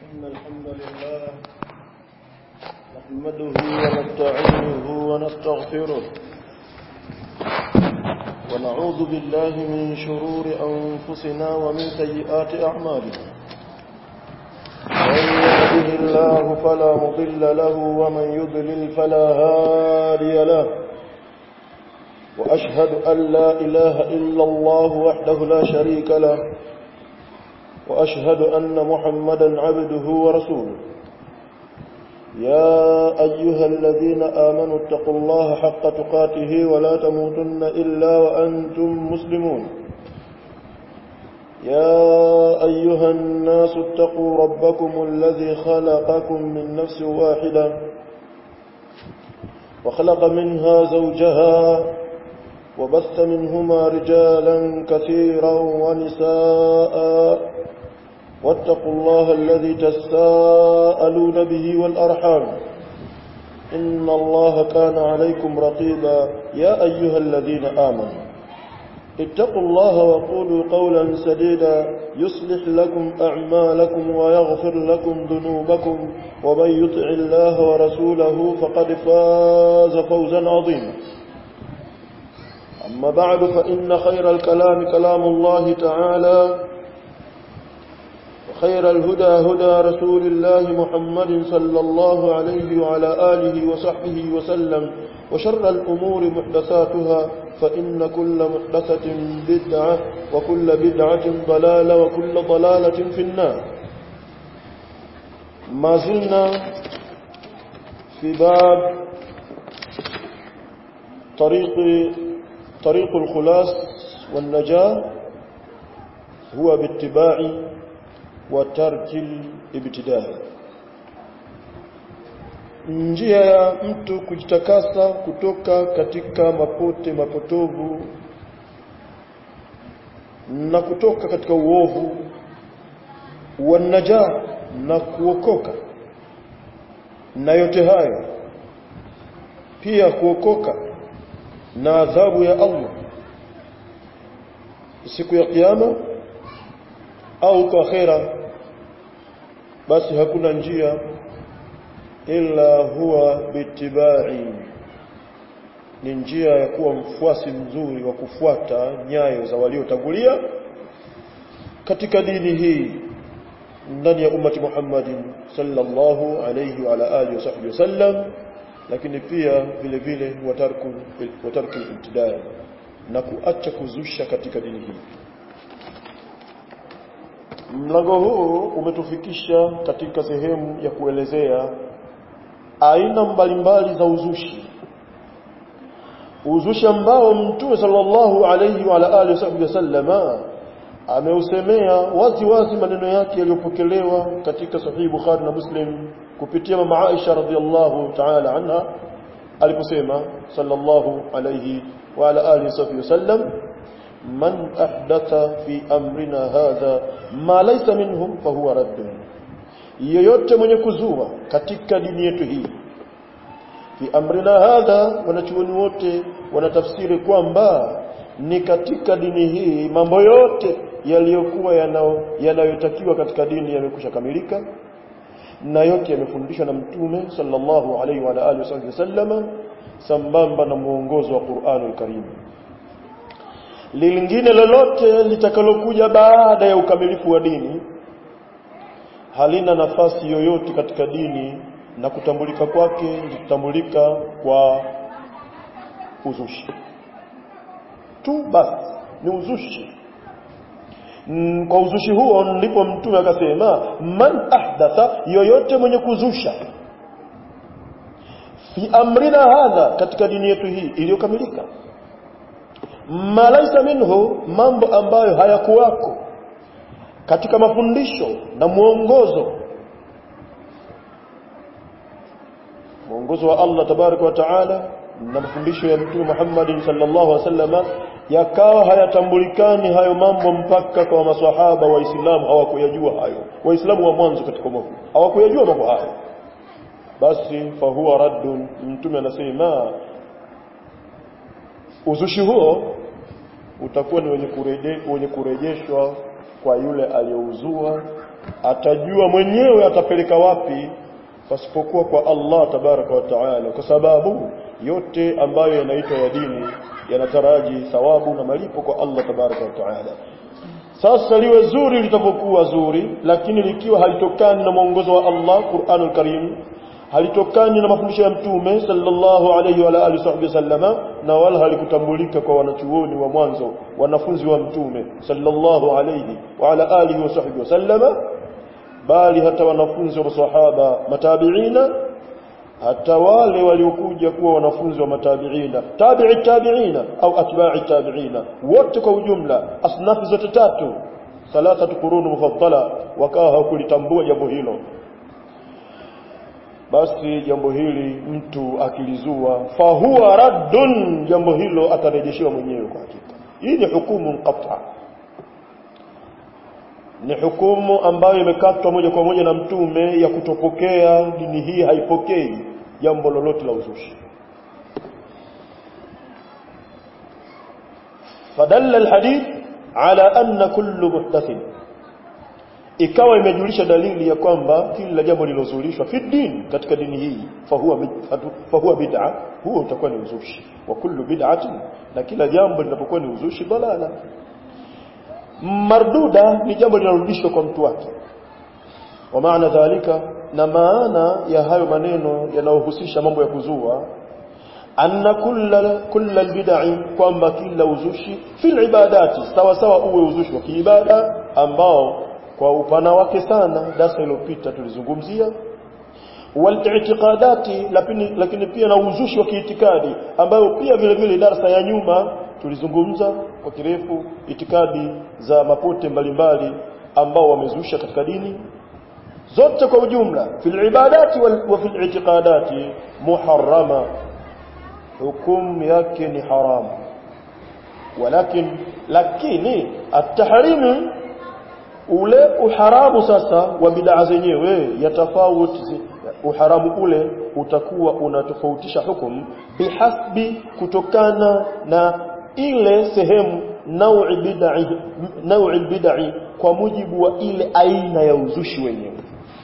إن الحمد لله نحمده ونستعينه ونستغفره ونعوذ بالله من شرور أنفسنا ومن سيئات أعمالنا من يهده الله فلا مضل له ومن يضلل فلا هادي له وأشهد أن لا إله إلا الله وحده لا شريك له وأشهد أن محمدا عبده ورسوله يا أيها الذين آمنوا اتقوا الله حق تقاته ولا تموتن إلا وأنتم مسلمون يا أيها الناس اتقوا ربكم الذي خلقكم من نفس واحدة وخلق منها زوجها وبث منهما رجالا كثيرا ونساء واتقوا الله الذي تساءلون به والأرحام إن الله كان عليكم رقيبا يا أيها الذين آمنوا اتقوا الله وقولوا قولا سديدا يصلح لكم أعمالكم ويغفر لكم ذنوبكم ومن يطع الله ورسوله فقد فاز فوزا عظيما أما بعد فإن خير الكلام كلام الله تعالى وخير الهدى هدى رسول الله محمد صلى الله عليه وعلى آله وصحبه وسلم وشر الأمور محدثاتها فإن كل محدثة بدعة وكل بدعة ضلالة وكل ضلالة في النار ما زلنا في باب طريق طريق الخلاص والنجاة هو باتباع وترك الابتداء njia ya mtu kujitakasa kutoka katika mapote mapotovu na kutoka katika uovu wanaja na kuokoka na yote hayo pia kuokoka na adhabu ya Allah siku ya kiyama au kwa akhera basi hakuna njia ila huwa bitibai ni njia ya kuwa mfuasi mzuri wa kufuata nyayo za waliotangulia katika dini hii ndani ya ummati Muhammadin sallallahu alayhi wa ala alihi wasahbihi wasallam lakini pia vile vile watarku watarku ibtidai na kuacha kuzusha katika dini hii Mlango huu umetufikisha katika sehemu ya kuelezea aina mbalimbali za uzushi. Uzushi ambao Mtume sallallahu alayhi wa alihi wasallama ameusemea wazi wazi maneno yake yaliyopokelewa katika sahihi Bukhari na Muslim kupitia mama Aisha radhiallahu ta'ala anha aliposema sallallahu alayhi wa ala alihi wasallam man ahdatha fi amrina hadha ma laysa minhum fahuwa raddun yoyote mwenye kuzua katika dini yetu hii fi amrina hadha wanachuoni wote wanatafsiri kwamba ni katika dini hii mambo yote yaliyokuwa yanayotakiwa katika dini yamekusha kamilika na yote yamefundishwa na mtume sallallahu alaihi wa alihi wasallam sambamba na muongozo wa Qur'anul Karim lingine lolote litakalokuja baada ya ukamilifu wa dini halina nafasi yoyote katika dini na kutambulika kwake litambulika kwa uzushi tu basi ni uzushi mm, kwa uzushi huo ndipo mtume akasema man ahdatha yoyote mwenye kuzusha fi amrina hadha katika dini yetu hii iliyokamilika malaisa minhu mambo ambayo hayakuwako katika mafundisho na mwongozo mwongozo wa Allah tabaraka wa taala na mafundisho ya mtume Muhammad sallallahu alaihi wasallam yakawa hayatambulikani hayo mambo mpaka kwa maswahaba waislamu hawakuyajua hayo waislamu wa mwanzo katika mwaka hawakuyajua mambo hayo basi fahuwa raddun mtume anasema uzushi huo utakuwa ni wenye kureje, wenye kurejeshwa kwa yule aliyeuzua atajua mwenyewe atapeleka wapi pasipokuwa kwa Allah tabaraka wa taala kwa sababu yote ambayo yanaitwa ya dini yanataraji thawabu na malipo kwa Allah tabaraka wa taala sasa liwe zuri litapokuwa zuri lakini likiwa halitokani na mwongozo wa Allah Qur'anul Karim halitokani na mafundisho ya mtume sallallahu alayhi wa alihi wasallama na wala halikutambulika kwa wanachuoni wa mwanzo wanafunzi wa mtume sallallahu alayhi wa ala alihi wasallama bali hata wanafunzi wa masahaba matabiina hata wale waliokuja kuwa wanafunzi wa matabiina tabi'i tabiina au atba'i tabiina wote kwa ujumla asnafi zote tatu thalathatu qurun mufaddala wakawa hawakulitambua jambo hilo basi jambo hili mtu akilizua fahuwa raddun jambo hilo atarejeshewa mwenyewe kwa hakika hii ni hukumu qat'a ni hukumu ambayo imekatwa moja kwa moja na mtume ya kutopokea dini hii haipokei jambo lolote la uzushi fadalla alhadith ala anna kullu muhdathin ikawa imejulisha dalili ya kwamba kila jambo lilozulishwa fi din katika dini hii fahuwa fahuwa bid'a huo utakuwa ni uzushi wa kullu bid'atin na kila jambo linapokuwa ni uzushi dalala marduda ni jambo linarudishwa kwa mtu wake wa maana dhalika na maana ya hayo maneno yanayohusisha mambo ya kuzua anna kulla kulla albid'i kwamba kila uzushi fil ibadati sawa sawa uwe uzushi wa kiibada ambao kwa upana wake sana darasa iliyopita tulizungumzia wal-i'tiqadati lakini, lakini pia na uzushi wa kiitikadi ambayo pia vile vile darasa ya nyuma tulizungumza kwa kirefu itikadi za mapote mbalimbali ambao wamezusha katika dini zote kwa ujumla fil ibadati wa fil i'tiqadati muharrama hukumu yake ni haramu walakin lakini at-tahrimu ule uharamu sasa wa bid'a zenyewe yatafauti uharamu ule utakuwa unatofautisha hukumu bihasbi kutokana na ile sehemu naui bid'i naui bid'i kwa mujibu wa ile aina ya uzushi wenyewe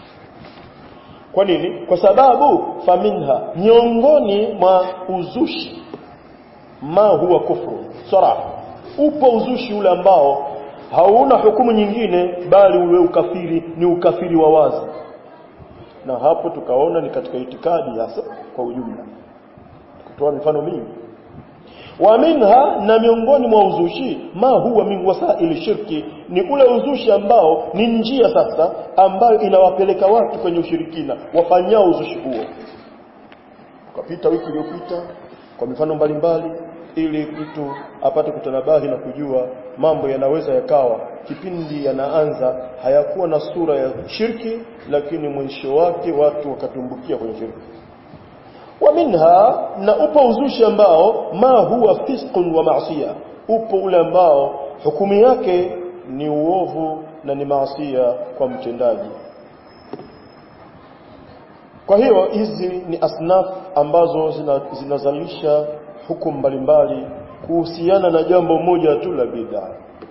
kwa nini kwa sababu faminha miongoni mwa uzushi ma huwa kufru saraha upo uzushi ule ambao hauna hukumu nyingine bali ule ukafiri ni ukafiri wa wazi na hapo tukaona ni katika itikadi hasa kwa ujumla kutoa mifano mingi wa minha na miongoni mwa uzushi ma huwa min wasaili shirki ni ule uzushi ambao ni njia sasa ambayo inawapeleka watu kwenye ushirikina wafanyao uzushi huo tukapita wiki iliyopita kwa mifano mbalimbali ili mtu apate kutanabahi na kujua mambo yanaweza yakawa kipindi yanaanza hayakuwa na sura ya shirki lakini mwisho wake watu wakatumbukia kwenye shirki wa minha na upo uzushi ambao ma huwa fisqun wa maasiya upo ule ambao hukumu yake ni uovu na ni maasia kwa mtendaji kwa hiyo hizi ni asnaf ambazo zinazalisha zina hukumu mbalimbali kuhusiana na jambo moja tu la bid'a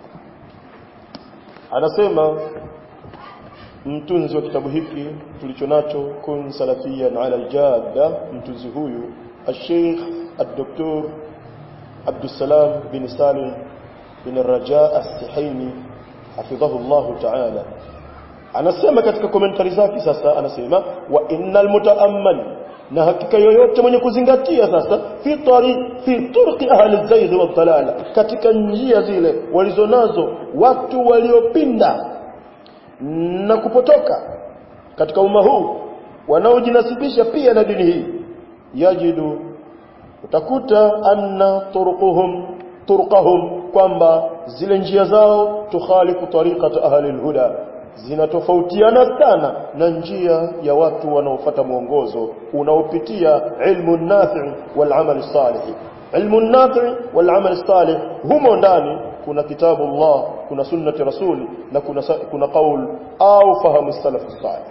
anasema mtunzi wa kitabu hiki tulichonacho kun salafiyan ala aljadda mtunzi huyu الشيخ الدكتور عبد السلام بن سالم بن الرجاء السحيمي حفظه الله تعالى anasema katika komentari zake sasa anasema wa innal mutaammal na hakika yoyote mwenye kuzingatia sasa fi tari fi turqi ahli zayd wa dalala katika njia zile walizonazo watu waliopinda na kupotoka katika umma huu wanaojinasibisha pia na dini hii yajidu utakuta anna turquhum turqahum kwamba zile njia zao tukhalifu tariqata ahli alhuda zinatofautiana sana na njia ya watu wanaofuata mwongozo unaopitia ilmu nafi wal amal salih ilmu nafi wal amal salih humo ndani kuna kitabu Allah kuna sunnati rasuli na kuna kuna qaul au fahamu salaf salih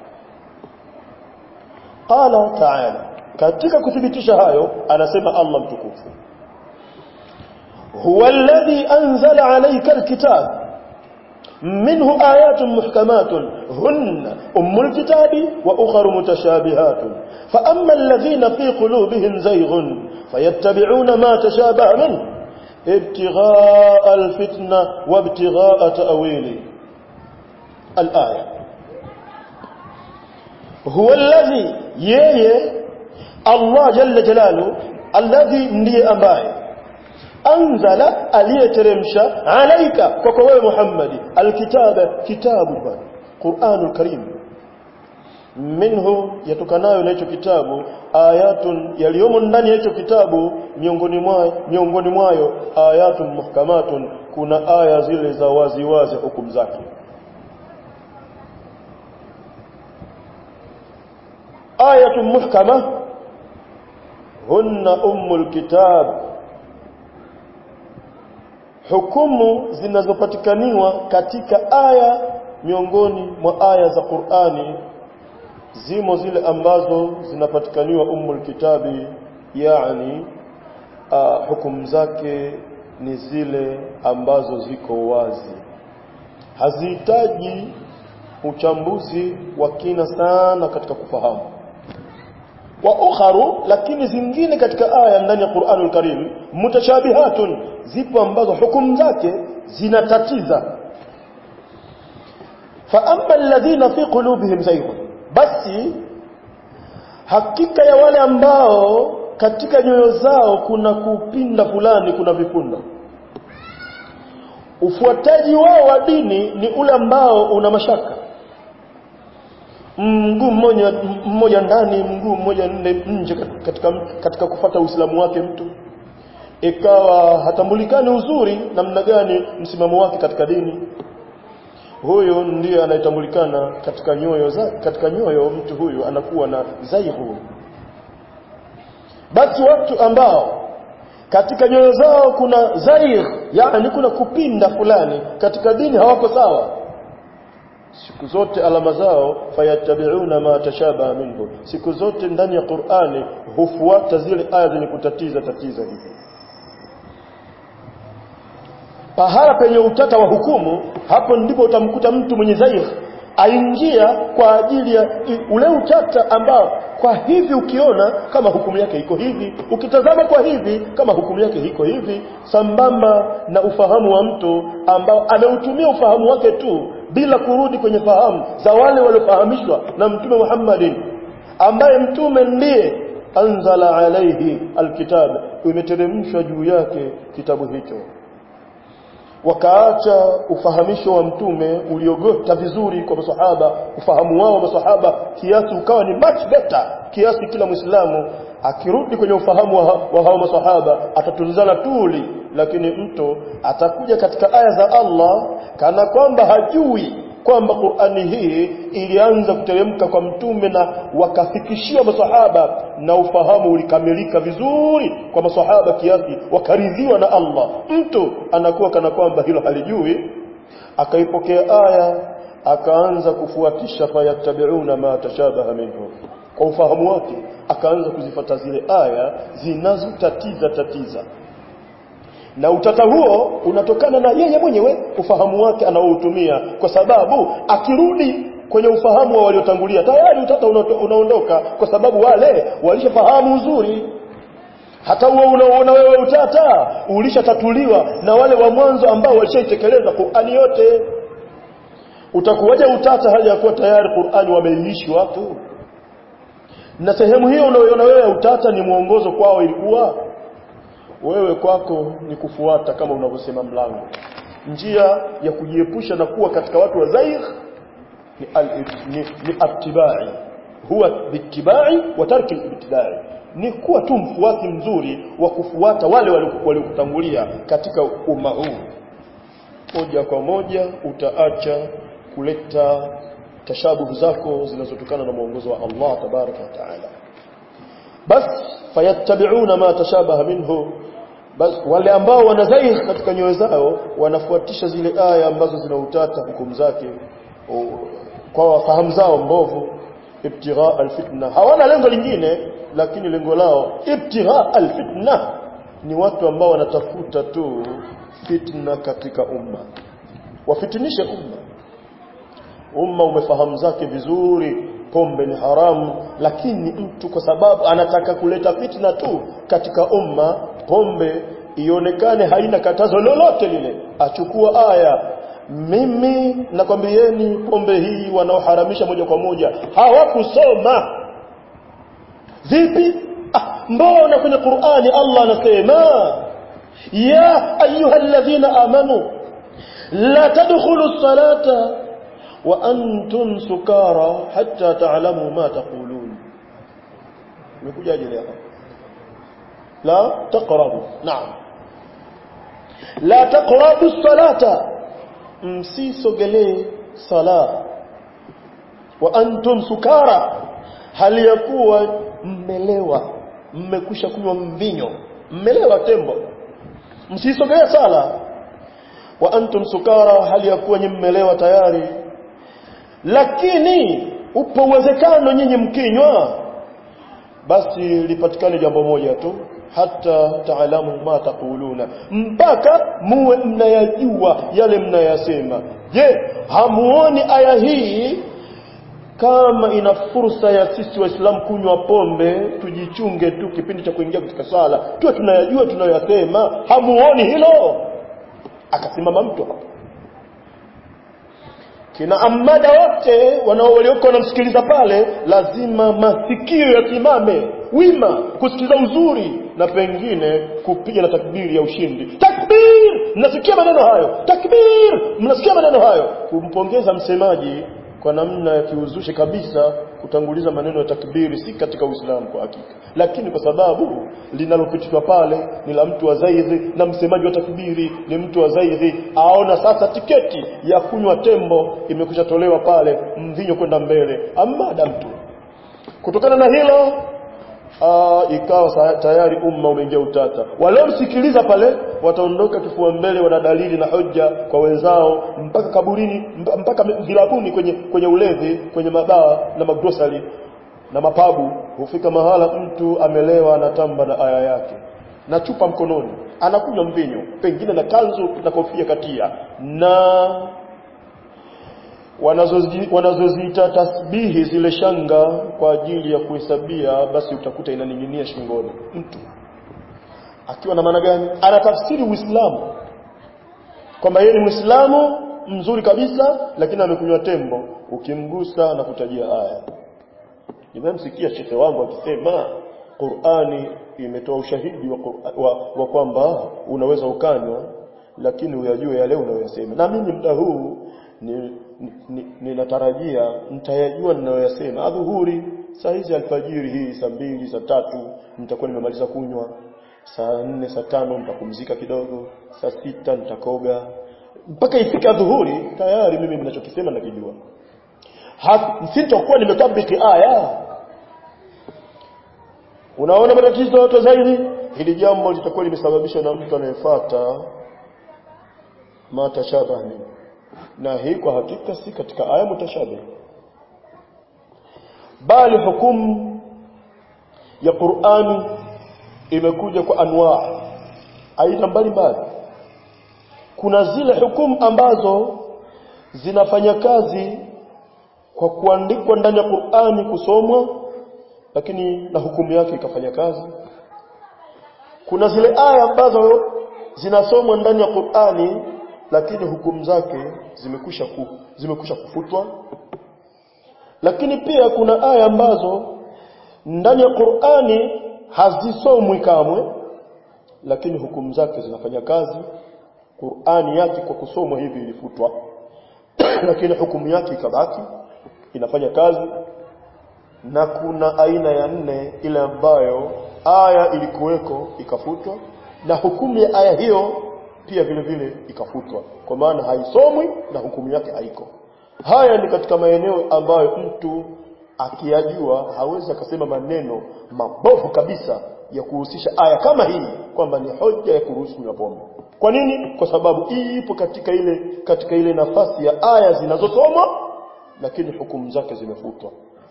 qala ta'ala katika kuthibitisha hayo anasema Allah mtukufu huwa alladhi anzala alayka alkitab منه آيات محكمات هن أم الكتاب وأخر متشابهات فأما الذين في قلوبهم زيغ فيتبعون ما تشابه منه ابتغاء الفتنة وابتغاء تأويله الآية هو الذي يي الله جل جلاله الذي ndiye ambaye anzala aliyeteremsha alaika kwako wewe Muhammad alkitaba kitabu bwana Qur'anul Karim minhu yatokanayo na hicho kitabu ayatun yaliyomo ndani ya hicho kitabu miongoni mwayo miongoni mwayo ayatun muhkamatun kuna aya zile za wazi wazi hukumu zake ayatun muhkama hunna ummul kitab hukumu zinazopatikaniwa katika aya miongoni mwa aya za Qur'ani zimo zile ambazo zinapatikaniwa ummul kitabi yani uh, hukumu zake ni zile ambazo ziko wazi hazihitaji uchambuzi wa kina sana katika kufahamu wa ukharu lakini zingine katika aya ndani ya Qur'anul Karim mutashabihatun zipo ambazo hukumu zake zinatatiza fa amma alladhina fi qulubihim zayghun basi hakika ya wale ambao katika nyoyo zao kuna kupinda fulani kuna vipunda ufuataji wao wa dini ni ule ambao una mashaka mguu mmoja mmoja ndani mguu mmoja nje katika katika kufata uislamu wake mtu ikawa hatambulikani uzuri namna gani msimamo wake katika dini huyo ndiye anayetambulikana katika nyoyo za katika nyoyo mtu huyu anakuwa na zaihu basi watu ambao katika nyoyo zao kuna zair yani kuna kupinda fulani katika dini hawako sawa siku zote alama zao fayattabi'una ma tashabaha minhu siku zote ndani ya Qur'ani hufuata zile aya zenye kutatiza tatiza hivi pahala penye utata wa hukumu hapo ndipo utamkuta mtu mwenye zair aingia kwa ajili ya ule utata ambao kwa hivi ukiona kama hukumu yake iko hivi ukitazama kwa hivi kama hukumu yake iko hivi sambamba na ufahamu wa mtu ambao ameutumia ufahamu wake tu bila kurudi kwenye fahamu za wale waliofahamishwa na mtume Muhammadin ambaye mtume ndiye anzala alaihi alkitab imeteremshwa juu yake kitabu hicho wakaacha ufahamisho wa mtume uliogota vizuri kwa masahaba ufahamu wao wa masahaba kiasi ukawa ni much better kiasi kila muislamu akirudi kwenye ufahamu wa, wa hao masahaba atatunzana tuli lakini mtu atakuja katika aya za Allah kana kwamba hajui kwamba Qur'ani hii ilianza kuteremka kwa mtume na wakafikishiwa masahaba na ufahamu ulikamilika vizuri kwa masahaba kiasi wakaridhiwa na Allah mtu anakuwa kana kwamba hilo halijui akaipokea aya akaanza kufuatisha fayattabi'una ma tashabaha minhu kwa ufahamu wake akaanza kuzifata zile aya zinazotatiza tatiza na utata huo unatokana na yeye mwenyewe ufahamu wake anaoutumia kwa sababu akirudi kwenye ufahamu wa waliotangulia tayari utata unaondoka kwa sababu wale walishafahamu uzuri hata huo unaoona wewe utata ulishatatuliwa na wale wa mwanzo ambao walishaitekeleza Qur'ani yote utakuwaje utata hali ya kuwa tayari Qur'ani wameiishi watu na sehemu hiyo unayoona wewe utata ni mwongozo kwao ilikuwa wewe kwako ni kufuata kama unavyosema mlango njia ya kujiepusha na kuwa katika watu wa zaigh ni, al, ni, ni attibai huwa bittibai wa tarki ibtidai ni kuwa tu mfuasi mzuri wa kufuata wale waliokutangulia katika umma huu moja kwa moja utaacha kuleta tashabuhu zako zinazotokana na mwongozo wa Allah tabaraka wa taala bas fayattabi'una ma tashabaha minhu bas wale ambao wanazaih katika nyoyo zao wanafuatisha zile aya ambazo zinautata hukumu zake kwa wafahamu zao mbovu ibtigha alfitna hawana lengo lingine lakini lengo lao ibtigha alfitna ni watu ambao wanatafuta tu fitna katika umma wafitinishe umma umma umefahamu zake vizuri pombe ni haramu lakini mtu kwa sababu anataka kuleta fitna tu katika umma pombe ionekane haina katazo lolote lile achukua aya mimi nakwambieni pombe hii wanaoharamisha moja kwa moja hawakusoma vipi ah, mbona kwenye Qur'ani Allah anasema ya ayyuhalladhina amanu la tadkhulu salata wa antum sukara hatta ta'lamu ma taqulun imekujaje leo la taqrabu naam la taqrabu salata msisogelee sala wa antum sukara hali ya kuwa mmelewa mmekusha kunywa mvinyo mmelewa tembo msisogelee sala wa antum sukara hali ya kuwa nyinyi mmelewa tayari lakini upo uwezekano nyinyi mkinywa basi lipatikane jambo moja tu hata taalamu ma taquluna mpaka muwe mnayajua yale mnayasema je hamuoni aya hii kama ina fursa ya sisi waislamu kunywa pombe tujichunge tu kipindi cha kuingia katika sala tuwe tunayajua tunayoyasema hamuoni hilo akasimama mtu hapo kina amada wote wanao walioko wanamsikiliza pale lazima masikio yasimame wima kusikiza uzuri na pengine kupiga na takbiri ya ushindi takbir mnasikia maneno hayo takbir mnasikia maneno hayo kumpongeza msemaji kwa namna ya kiuzushi kabisa kutanguliza maneno ya takbiri si katika Uislamu kwa hakika lakini kwa sababu linalopitishwa pale ni la mtu wa zaidhi na msemaji wa takbiri ni mtu wa zaidhi aona sasa tiketi ya kunywa tembo imekwisha tolewa pale mvinyo kwenda mbele amada mtu kutokana na hilo uh, ikawa tayari umma umeingia utata waliomsikiliza pale wataondoka kifua mbele wana dalili na hoja kwa wenzao mpaka kaburini mpaka vilabuni kwenye kwenye ulevi kwenye mabaa na magrosari na mapabu hufika mahala mtu amelewa anatamba na aya yake na chupa mkononi anakunywa mvinyo pengine na kanzu na kofia katia na wanazoziita wanazozi tasbihi zile shanga kwa ajili ya kuhesabia basi utakuta inaning'inia shingoni mtu akiwa na maana gani anatafsiri uislamu kwamba yeye ni muislamu mzuri kabisa lakini amekunywa tembo ukimgusa na kutajia aya nimemsikia shekhe wangu akisema Qur'ani imetoa ushahidi wa, wa, wa kwamba unaweza ukanywa lakini uyajue yale unayosema na mimi muda huu ninatarajia ni, ni nitayajua ninayoyasema adhuhuri saa hizi alfajiri hii saa mbili saa tatu nitakuwa nimemaliza kunywa saa nne saa tano nitapumzika kidogo saa sita nitakoga mpaka ifika dhuhuri tayari mimi ninachokisema nakijua sitakuwa nimetabiki aya unaona matatizo yote zaidi hili jambo litakuwa limesababishwa na mtu anayefuata matashabah minhu na hii kwa hakika si katika aya mutashabih bali hukumu ya Qur'ani imekuja kwa anwaa aina mbalimbali kuna zile hukumu ambazo zinafanya kazi kwa kuandikwa ndani ya Qur'ani kusomwa lakini na hukumu yake ikafanya kazi kuna zile aya ambazo zinasomwa ndani ya Qur'ani lakini hukumu zake zimekusha ku, zimekusha kufutwa lakini pia kuna aya ambazo ndani ya Qur'ani hazisomwi kamwe lakini hukumu zake zinafanya kazi Qur'ani yake kwa kusomwa hivi ilifutwa lakini hukumu yake ikabaki inafanya kazi na kuna aina ya nne ile ambayo aya ilikuweko ikafutwa na hukumu ya aya hiyo pia vile vile ikafutwa kwa maana haisomwi na hukumu yake haiko haya ni katika maeneo ambayo mtu akiyajua hawezi akasema maneno mabovu kabisa ya kuhusisha aya kama hii kwamba ni hoja ya kuruhusu kunywa pombe kwa nini kwa sababu hii ipo katika ile katika ile nafasi ya aya zinazosomwa lakini hukumu zake zimefutwa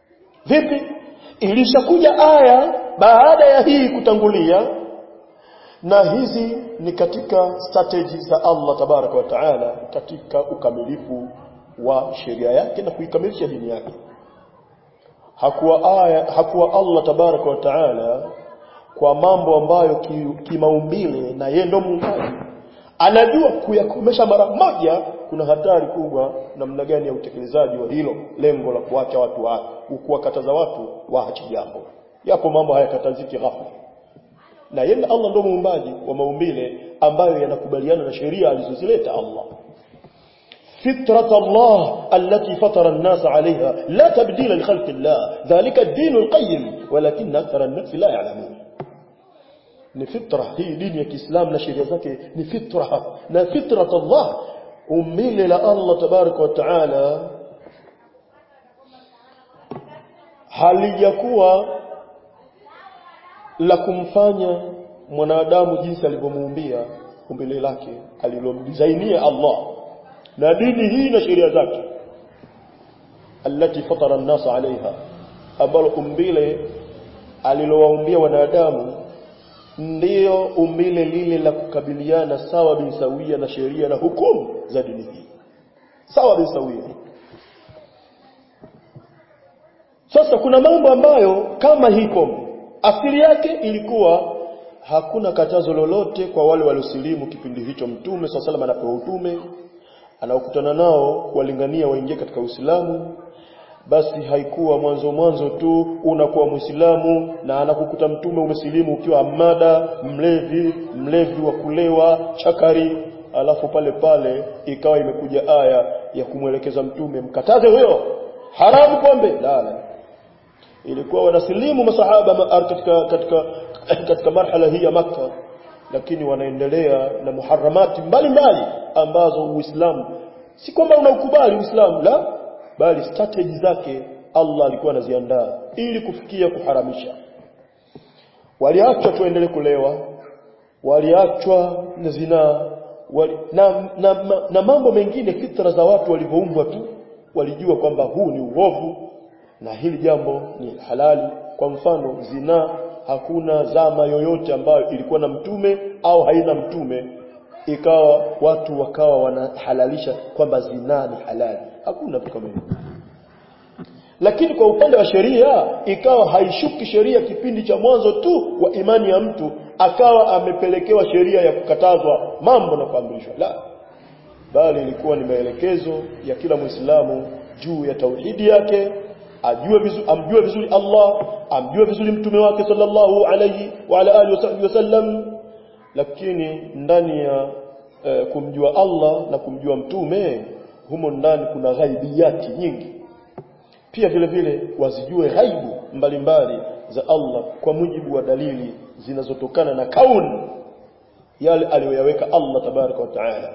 vipi ilishakuja aya baada ya hii kutangulia na hizi ni katika strategy za Allah tabaraka wa taala katika ukamilifu wa sheria yake na kuikamilisha dini yake hakuwa aya hakuwa Allah tabaraka wa taala kwa mambo ambayo kimaumbile ki na yeye ndo muumbaji anajua kuyakomesha mara moja kuna hatari kubwa namna gani ya utekelezaji wa hilo lengo la kuacha watu wa kuwakataza watu waache jambo yapo mambo hayakataziki ghafla na yeye Allah ndo muumbaji wa maumbile ambayo yanakubaliana na sheria alizozileta Allah فطرة الله التي فطر الناس عليها لا تبديل لخلق الله ذلك الدين القيم ولكن أكثر الناس لا يعلمون ni fitra hii dini ya Kiislamu na sheria zake ni fitra na fitrat Allah umbile la Allah tabaraka wa taala halijakuwa la kumfanya mwanadamu jinsi alivyomuumbia umbile lake alilomdizainia Allah na dini hii na sheria zake alati fatara an-nas alaiha ambalo umbile alilowaumbia wanadamu ndiyo umbile lile la kukabiliana sawa bin sawia na sheria na hukumu za dini hii sawa bin sawia sasa kuna mambo ambayo kama hii pombe asili yake ilikuwa hakuna katazo lolote kwa wale waliosilimu kipindi hicho mtume swalla salam anapewa utume anaokutana nao kuwalingania waingie katika Uislamu basi haikuwa mwanzo mwanzo tu unakuwa Muislamu na anakukuta mtume umesilimu ukiwa amada mlevi mlevi wa kulewa chakari alafu pale pale ikawa imekuja aya ya kumwelekeza mtume mkataze huyo haramu pombe la la ilikuwa wanasilimu masahaba katika katika katika marhala hii ya maka lakini wanaendelea na muharamati mbalimbali ambazo Uislamu si kwamba unaukubali Uislamu la bali strategy zake Allah alikuwa anaziandaa ili kufikia kuharamisha waliachwa tuendelee kulewa waliachwa na zinaa wali, na, na, na, na mambo mengine fitra za watu walivyoumbwa tu walijua kwamba huu ni uovu na hili jambo ni halali kwa mfano zinaa hakuna zama yoyote ambayo ilikuwa na mtume au haina mtume ikawa watu wakawa wanahalalisha kwamba zinaa ni halali hakuna vitu kama hivyo lakini kwa upande wa sheria ikawa haishuki sheria kipindi cha mwanzo tu wa imani ya mtu akawa amepelekewa sheria ya kukatazwa mambo na kuamrishwa la bali ilikuwa ni maelekezo ya kila Muislamu juu ya tauhidi yake ajue vizuri amjue vizuri Allah amjue vizuri mtume wake sallallahu alayhi wa ala alihi wasallam lakini ndani ya e, kumjua Allah na kumjua mtume humo ndani kuna ghaibiyati nyingi pia vile vile wazijue ghaibu mbalimbali za Allah kwa mujibu wa dalili zinazotokana na kauni yale aliyoyaweka Allah tabaraka wa taala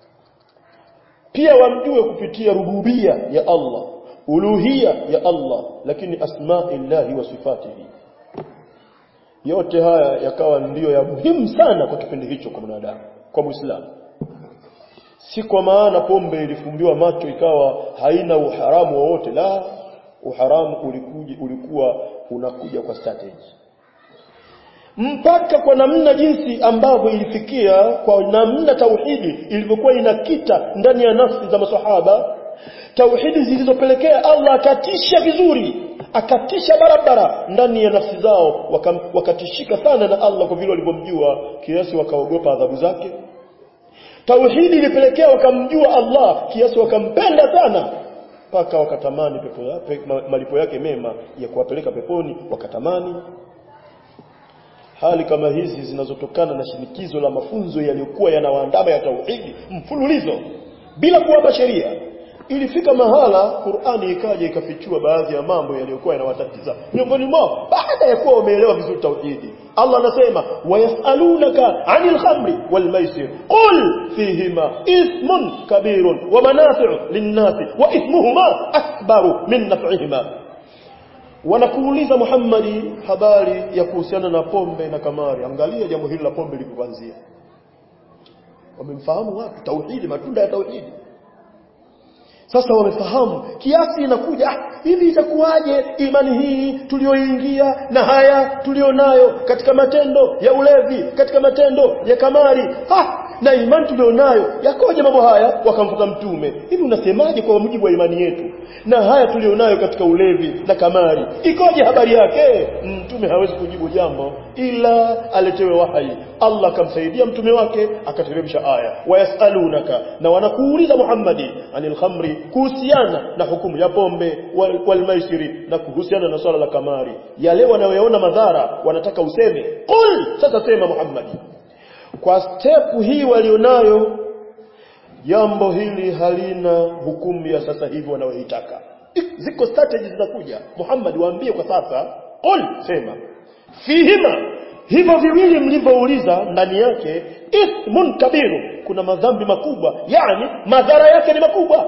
pia wamjue kupitia rububia ya Allah uluhia ya Allah lakini asma'illahi wa sifatihi yote haya yakawa ndiyo ya muhimu sana kwa kipindi hicho kwa mwanadamu kwa muislamu si kwa maana pombe ilifumbiwa macho ikawa haina uharamu wowote la uharamu ulikuja ulikuwa unakuja kwa strategy mpaka kwa namna jinsi ambavyo ilifikia kwa namna tauhidi ilivyokuwa inakita ndani ya nafsi za masahaba tauhidi zilizopelekea Allah akatisha vizuri akatisha barabara ndani ya nafsi zao waka, wakatishika sana na Allah kwa vile walivyomjua kiasi wakaogopa adhabu zake tauhidi ilipelekea wakamjua Allah kiasi wakampenda sana mpaka wakatamani pepo yake malipo yake mema ya kuwapeleka peponi wakatamani hali kama hizi zinazotokana na shinikizo la mafunzo yaliyokuwa yanawaandama ya tauhidi mfululizo bila kuwapa sheria ilifika mahala Qur'ani ikaja ikafichua baadhi ya mambo yaliyokuwa yanawatatiza miongoni mwao baada ya kuwa wameelewa vizuri tauhidi Allah anasema wayasalunaka 'anil khamri wal maisir qul fihima ismun kabirun wa manafi'u lin-nasi wa ithmuhuma akbaru min naf'ihima wanakuuliza Muhammadi habari ya kuhusiana na pombe na kamari angalia jambo hili la pombe lilipoanzia wamemfahamu watu tauhidi matunda ya tauhidi sasa wamefahamu kiasi inakuja ah, hivi itakuwaje imani hii tulioingia na haya tulionayo katika matendo ya ulevi katika matendo ya kamari ah, na imani tulionayo yakoje mambo haya wakamfuata mtume hivi unasemaje kwa mujibu wa imani yetu na haya tulionayo katika ulevi na kamari ikoje habari yake mtume hawezi kujibu jambo ila aletewe wahai Allah akamsaidia mtume wake akateremsha aya wayasalunaka na wanakuuliza Muhammadi anil khamri kuhusiana na hukumu ya pombe wal, wal maisiri na kuhusiana na swala la kamari yale wanayoona madhara wanataka useme qul sasa sema Muhammadi kwa step hii walionayo jambo hili halina hukumu ya sasa hivi wanayoitaka ziko strategies zinakuja Muhammad waambie kwa sasa qul sema fihima hivyo viwili mlivyouliza ndani yake ithmun kabiru kuna madhambi makubwa yani madhara yake ni makubwa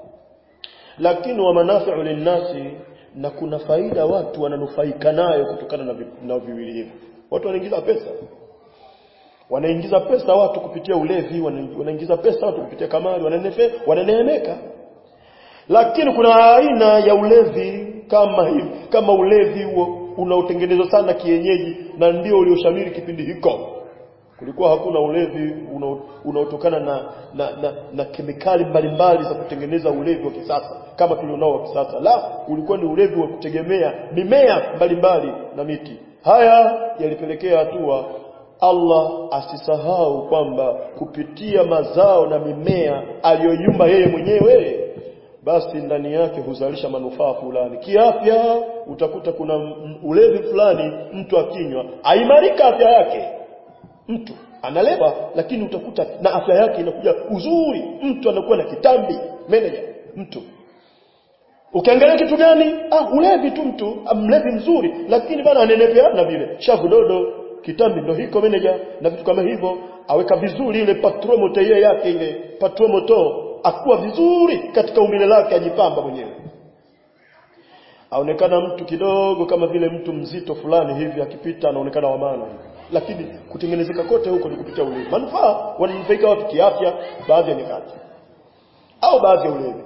lakini wa manafi'u linnasi na kuna faida watu wananufaika nayo kutokana na, vi, na viwili hivyo watu wanaingiza pesa wanaingiza pesa watu kupitia ulevi wanaingiza pesa watu kupitia kamari wananefe wananeemeka lakini kuna aina ya ulevi kama hivi kama ulevi huo unaotengenezwa sana kienyeji na ndio ulioshamiri kipindi hiko kulikuwa hakuna ulevi unaotokana na na, na na kemikali mbalimbali za kutengeneza ulevi wa kisasa kama tulionao wa kisasa la ulikuwa ni ulevi wa kutegemea mimea mbalimbali na miti haya yalipelekea hatua Allah asisahau kwamba kupitia mazao na mimea aliyoyumba yeye mwenyewe basi ndani yake huzalisha manufaa fulani kiafya utakuta kuna ulevi fulani mtu akinywa aimarika afya yake mtu analeba lakini utakuta na afya yake inakuja uzuri mtu anakuwa na kitambi manager mtu ukiangalia kitu gani ah ulevi tu mtu mlevi mzuri lakini bana anenepeana vile shavu dodo kitambi ndo hiko manager na vitu kama hivyo aweka vizuri ile patromoto yake ile patromoto akuwa vizuri katika umbile lake ajipamba mwenyewe aonekana mtu kidogo kama vile mtu mzito fulani hivi akipita anaonekana wa maana hivi lakini kutengenezeka kote huko ni kupitia ulevi manufaa wananufaika watu kiafya baadhi ya nyakati au baadhi ya ulevi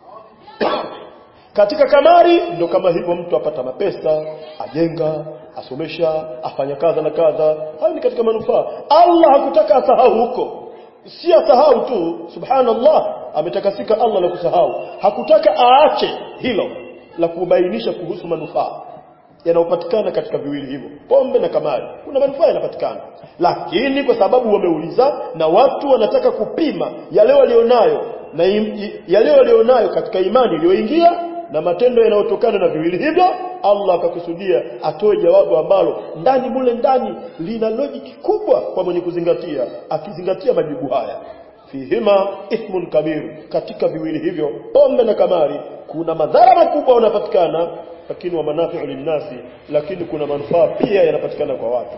katika kamari ndo kama hivyo mtu apata mapesa ajenga asomesha afanya kadha na kadha hayo ni katika manufaa Allah hakutaka asahau huko si asahau tu subhanallah ametakasika Allah na kusahau hakutaka aache hilo la kubainisha kuhusu manufaa yanayopatikana katika viwili hivyo pombe na kamari kuna manufaa yanapatikana lakini kwa sababu wameuliza na watu wanataka kupima yale walionayo na yale walionayo katika imani iliyoingia na matendo yanayotokana na viwili hivyo Allah akakusudia atoe jawabu ambalo ndani mule ndani lina logic kubwa kwa mwenye kuzingatia akizingatia majibu haya fihima ithmun kabir katika viwili hivyo pombe na kamari kuna madhara makubwa yanapatikana lakini wa manafi'u linnasi lakini kuna manufaa pia yanapatikana kwa watu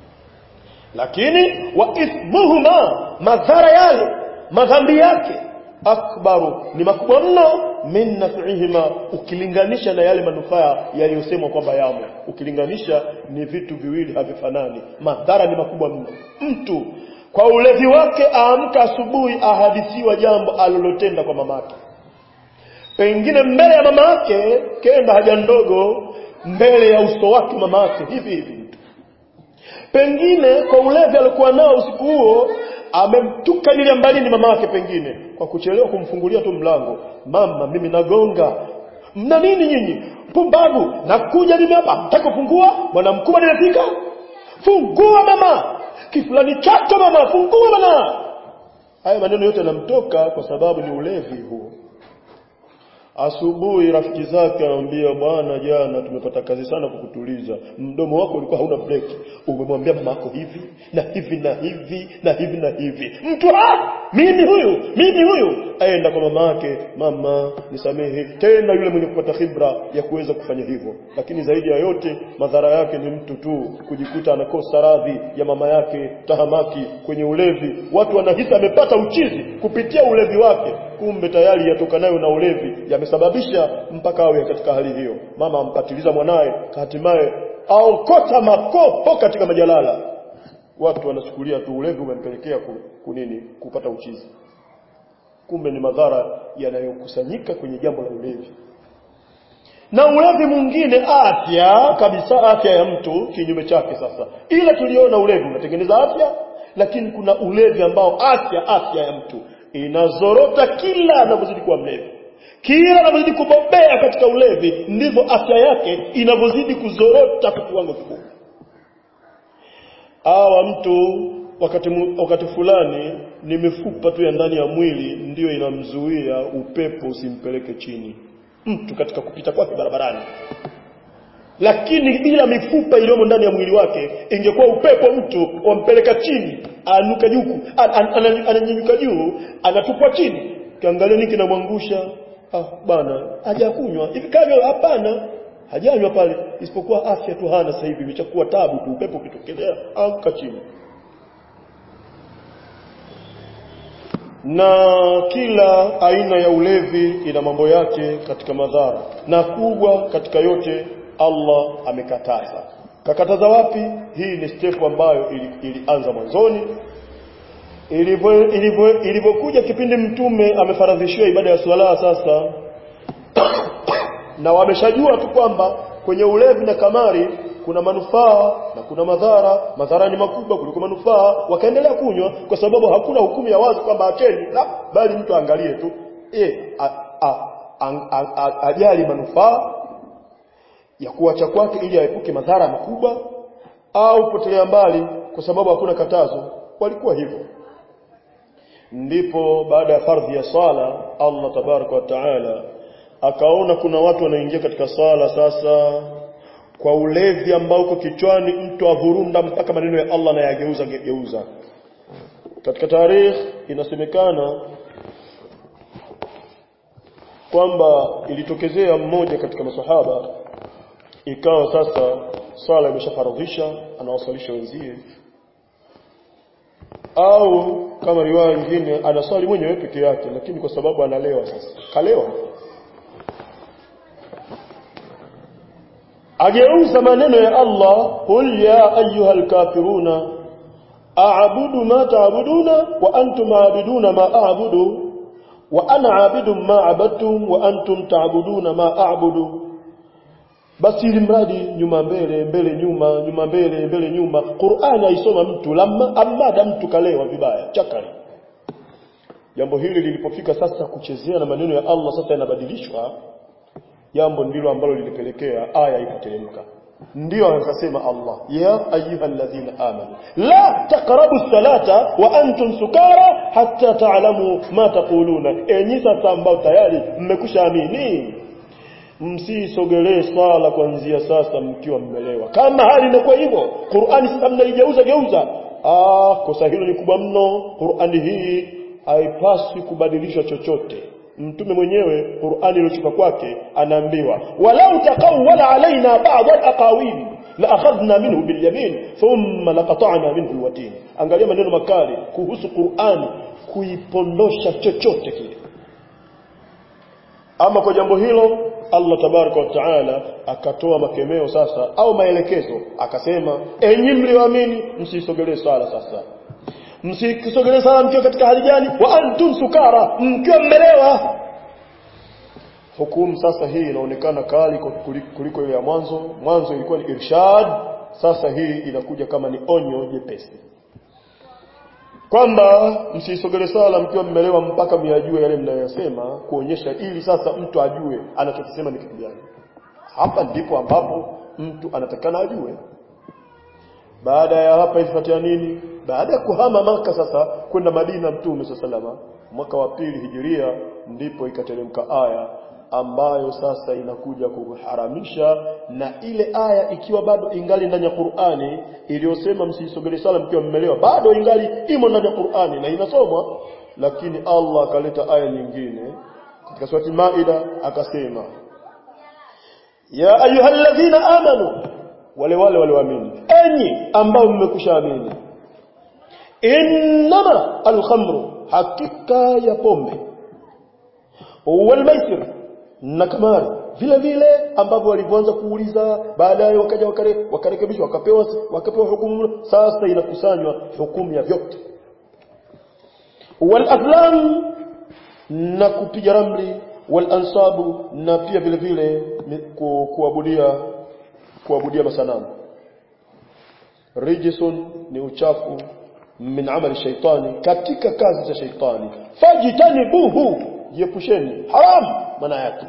lakini wa ithmuhuma madhara yale madhambi yake akbaru ni makubwa mno min naf'ihima ukilinganisha na yale manufaa yaliyosemwa kwamba yamo ukilinganisha ni vitu viwili havifanani madhara ni makubwa mno mtu kwa ulevi wake aamka asubuhi ahadithiwa jambo alilotenda kwa mamake pengine mbele ya mama yake kenda haja ndogo mbele ya uso wake mama yake hivi hivi mtu pengine kwa ulevi alikuwa nao usiku huo amemtuka nile mbalini mama yake pengine kwa kuchelewa kumfungulia tu mlango mama mimi nagonga mna nini nyinyi pumbavu nakuja mimi hapa mtaka kufungua bwana mkubwa nimefika fungua mama kifulani chako mama fungua bwana haya maneno yote yanamtoka kwa sababu ni ulevi huo Asubuhi rafiki zake anamwambia bwana, jana tumepata kazi sana kukutuliza. Mdomo wako ulikuwa hauna break. Umemwambia mama yako hivi na hivi na hivi na hivi na hivi. Mtu ah, mimi huyu, mimi huyu aenda kwa mama yake, mama nisamehe. Tena yule mwenye kupata khibra ya kuweza kufanya hivyo. Lakini zaidi ya yote madhara yake ni mtu tu kujikuta anakosa radhi ya mama yake, tahamaki kwenye ulevi. Watu wanahisi amepata uchizi kupitia ulevi wake kumbe tayari yatokanayo na ulevi yamesababisha mpaka awe katika hali hiyo mama ampatiliza mwanaye hatimaye aokota makopo katika majalala watu wanachukulia tu ulevi umempelekea kunini kupata uchizi kumbe ni madhara yanayokusanyika kwenye jambo la ulevi na ulevi mwingine afya kabisa afya ya mtu kinyume chake sasa ila tuliona ulevi unatengeneza afya lakini kuna ulevi ambao afya afya ya mtu inazorota kila anavyozidi kuwa mlevi kila anavyozidi kubobea katika ulevi ndivyo afya yake inavyozidi kuzorota kwa kiwango kikubwa awa mtu wakati, mu- wakati fulani ni mifupa tu ya ndani ya mwili ndiyo inamzuia upepo usimpeleke chini mtu katika kupita kwake barabarani lakini bila mifupa iliyomo ndani ya mwili wake ingekuwa upepo mtu wampeleka chini anuka juu an- an- an- ananyanyuka juu anatupwa chini kiangalia nini kinamwangusha ah bana hajakunywa hivi kavyo hapana hajanywa pale isipokuwa afya tu hana sasa hivi imeshakuwa tabu tu upepo ukitokelea anguka chini na kila aina ya ulevi ina mambo yake katika madhara na kubwa katika yote Allah amekataza kakataza wapi hii ni step ambayo ili- ilianza mwanzoni ilivyo ilivyo ilivyokuja kipindi mtume amefaradhishiwa ibada ya swala sasa na wameshajua tu kwamba kwenye ulevi na kamari kuna manufaa na kuna madhara madhara ni makubwa kuliko manufaa wakaendelea kunywa kwa sababu hakuna hukumu ya wazi kwamba acheni la bali mtu aangalie tu e, a, a, a, a, a, ajali manufaa ya kuacha kwake ili aepuke madhara makubwa au potelea mbali kwa sababu hakuna katazo walikuwa hivyo ndipo baada ya fardhi ya sala Allah tabaraka wa taala akaona kuna watu wanaingia katika sala sasa kwa ulevi ambao uko kichwani mtu avurunda mpaka maneno ya Allah na yageuza geuza katika tarikh inasemekana kwamba ilitokezea mmoja katika masahaba ikawa sasa sala imeshafaradhisha anawasalisha wenzie au kama riwaya nyingine anaswali mwenyewe peke yake lakini kwa sababu analewa sasa kalewa ageuza maneno ya Allah qul ya ayyuhal kafiruna a'budu ma ta'buduna wa antum a'buduna ma a'budu wa ana 'abidu ma 'abadtum wa antum ta'buduna ma a'budu basi ili mradi nyuma mbele mbele nyuma nyuma mbele mbele nyuma Qur'ani aisoma mtu lamma amada mtu kalewa vibaya chakari jambo hili lilipofika sasa kuchezea na maneno ya Allah sasa yanabadilishwa jambo ndilo ambalo lilipelekea aya ikateremka ndio akasema Allah ya ayyuhalladhina amanu la taqrabu salata wa antum sukara hatta ta'lamu ma taquluna enyi sasa ambao tayari mmekushaamini msisogelee swala kuanzia sasa mkiwa mmelewa kama hali inakuwa hivyo Qur'ani sasa mnaigeuza geuza ah kosa hilo ni kubwa mno Qur'ani hii haipaswi kubadilisha chochote mtume mwenyewe Qur'ani iliyotoka kwake anaambiwa walau taqawwala alaina ba'd al-aqawil la akhadna minhu bil yamin thumma laqata'na minhu al-watin angalia maneno makali kuhusu Qur'ani kuipondosha chochote kile ama kwa jambo hilo Allah tabaraka wa taala akatoa makemeo sasa au maelekezo akasema enyi mlioamini msisogelee swala sasa msisogelee swala mkiwa katika hali gani wa antum sukara mkiwa mmelewa hukumu sasa hii inaonekana kali kuliko ile ya mwanzo mwanzo ilikuwa ni irshad sasa hii inakuja kama ni onyo jepesi kwamba msisogele sala mkiwa mmelewa mpaka myajue yale mnayosema kuonyesha ili sasa mtu ajue anachokisema ni kitu gani hapa ndipo ambapo mtu anatakana ajue baada ya hapa ifuatia nini baada ya kuhama maka sasa kwenda Madina mtume salama mwaka wa pili hijiria ndipo ikateremka aya ambayo sasa inakuja kuharamisha na ile aya ikiwa bado ingali ndani ya Qur'ani iliyosema msisogelee sala mkiwa mmelewa bado ingali imo ndani ya Qur'ani na inasomwa lakini Allah akaleta aya nyingine katika surati Maida akasema ya ayyuhalladhina amanu wale wale walioamini enyi ambao mmekushaamini innama alkhamru hakika ya pombe walmaisir na kamari vile vile ambavyo walivyoanza kuuliza baadaye wakaja wakare, wakarekebishwa wakapewa wakapewa hukumu sasa inakusanywa hukumu ya vyote wal aflam na kupiga ramli wal ansabu na pia vile vile ni ku, kuabudia kuabudia masanamu rijisun ni uchafu min amali shaitani katika kazi za shaitani fajitanibuhu jiepusheni haram maana yake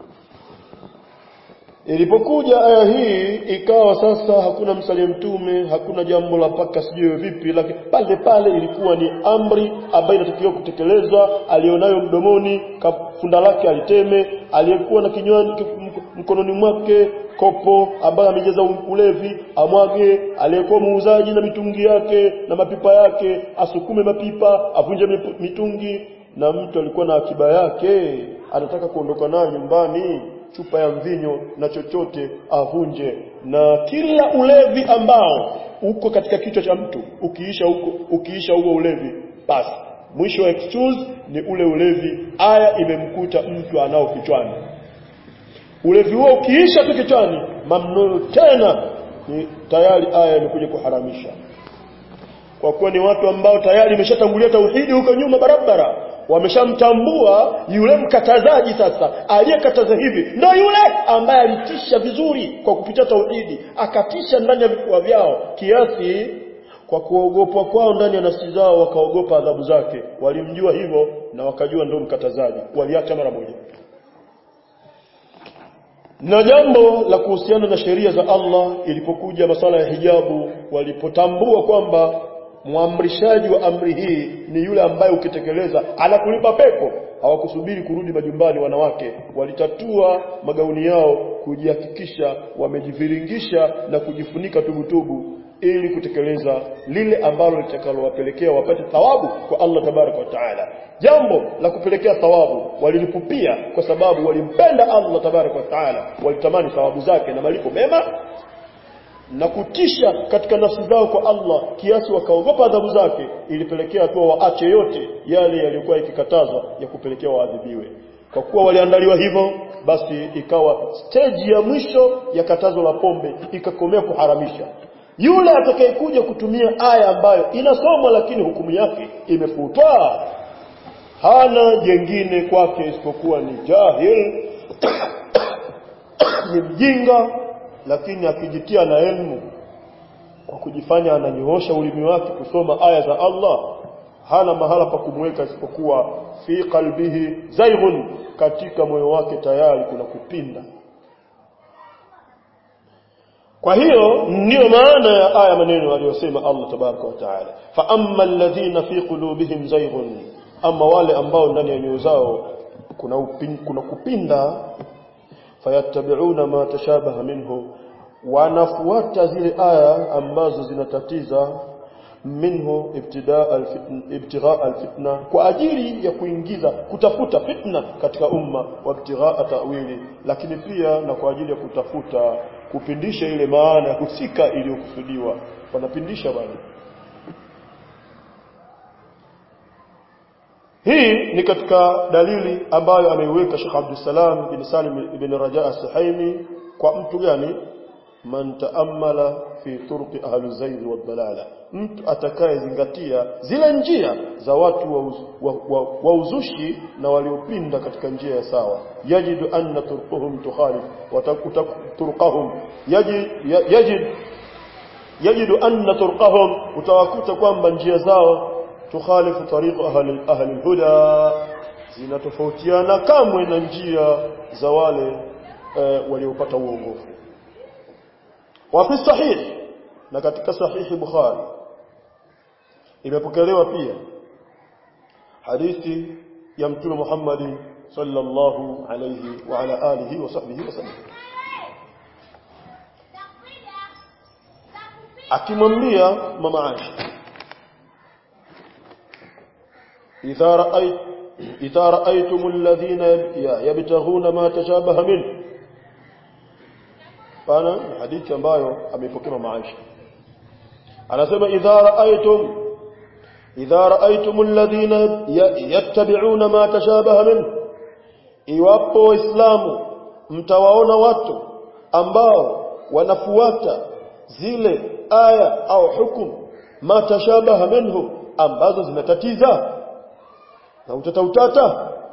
Ilipokuja aya hii ikawa sasa hakuna msalie mtume, hakuna jambo la paka sijui vipi, lakini pale pale ilikuwa ni amri ambayo inatakiwa kutekelezwa, alionayo mdomoni, funda lake aliteme, aliyekuwa na kinywani mkononi mwake kopo ambayo amejaza ulevi amwage, aliyekuwa muuzaji na mitungi yake na mapipa yake asukume mapipa, avunje mitungi, na mtu alikuwa na akiba yake anataka kuondoka nayo nyumbani chupa ya mvinyo na chochote avunje na kila ulevi ambao uko katika kichwa cha mtu ukiisha huko ukiisha huo ulevi basi mwisho wa excuse ni ule ulevi aya imemkuta mtu anao kichwani ulevi huo ukiisha tu kichwani mamnuu tena ni tayari aya imekuja kuharamisha kwa kuwa ni watu ambao tayari imeshatangulia tauhidi huko nyuma barabara wameshamtambua yule mkatazaji sasa aliyekataza hivi ndio yule ambaye alitisha vizuri kwa kupitia tauhidi akatisha ndani ya vifua vyao kiasi kwa kuogopwa kwao ndani ya nafsi zao wakaogopa adhabu zake walimjua hivyo na wakajua ndio mkatazaji waliacha mara moja na jambo la kuhusiana na sheria za Allah ilipokuja masala ya hijabu walipotambua kwamba mwamrishaji wa amri hii ni yule ambaye ukitekeleza anakulipa pepo hawakusubiri kurudi majumbani wanawake walitatua magauni yao kujihakikisha wamejiviringisha na kujifunika tubutubu ili kutekeleza lile ambalo litakalowapelekea wapate thawabu kwa Allah tabaraka wa taala jambo la kupelekea thawabu walilipupia kwa sababu walimpenda Allah tabaraka wa taala walitamani thawabu zake na malipo mema na kutisha katika nafsi zao kwa Allah kiasi wakaogopa adhabu zake ilipelekea tu waache yote yale yaliyokuwa yakikatazwa ya kupelekea waadhibiwe kwa kuwa waliandaliwa hivyo basi ikawa stage ya mwisho ya katazo la pombe ikakomea kuharamisha yule atakayekuja kutumia aya ambayo inasomwa lakini hukumu yake imefutwa hana jengine kwake isipokuwa ni jahil ni mjinga lakini akijitia na elimu kwa kujifanya ananyoosha ulimi wake kusoma aya za Allah hana mahala pa kumweka isipokuwa fi qalbihi zaighun katika moyo wake tayari kuna kupinda kwa hiyo ndiyo maana ya aya maneno aliyosema Allah tabaraka wa taala fa amma alladhina fi qulubihim zaighun ama wale ambao ndani ya nyoyo zao kuna upin, kuna kupinda fayattabi'una ma tashabaha minhu wanafuata zile aya ambazo zinatatiza minhu ibtidaa alfitna ibtighaa alfitna kwa ajili ya kuingiza kutafuta fitna katika umma wa ibtighaa ta'wili lakini pia na kwa ajili ya kutafuta kupindisha ile maana husika iliyokusudiwa wanapindisha bado hii ni katika dalili ambayo ameiweka Sheikh Abdul Salam bin Salim ibn Raja as-Suhaimi kwa mtu gani man taammala fi turqi ahli zayg wa dalala mtu atakayezingatia zile njia za watu wa, uz, wa, wa, wa uzushi na waliopinda katika njia ya sawa yajidu anna turquhum tukhalif wa turqahum yajid yajid yajidu anna turqahum utawakuta kwamba njia zao tukhalifu tariqu ahli ahli alhuda zinatofautiana kamwe na njia za wale e, waliopata uongofu wa fi sahih na katika sahihi bukhari imepokelewa pia hadithi ya mtume Muhammad sallallahu alayhi wa ala alihi wa sahbihi wasallam akimwambia mama Aisha idha ra'ayt idha ra'aytum alladhina yabtaghuna ma tashabaha minhu pana hadithi ambayo ameipokea mama Aisha anasema idha ra'aytum idha ra'aytum alladhina yattabi'una ma tashabaha min iwapo waislamu mtawaona watu ambao wanafuata zile aya au hukumu ma tashabaha minhu ambazo zinatatiza na utata utata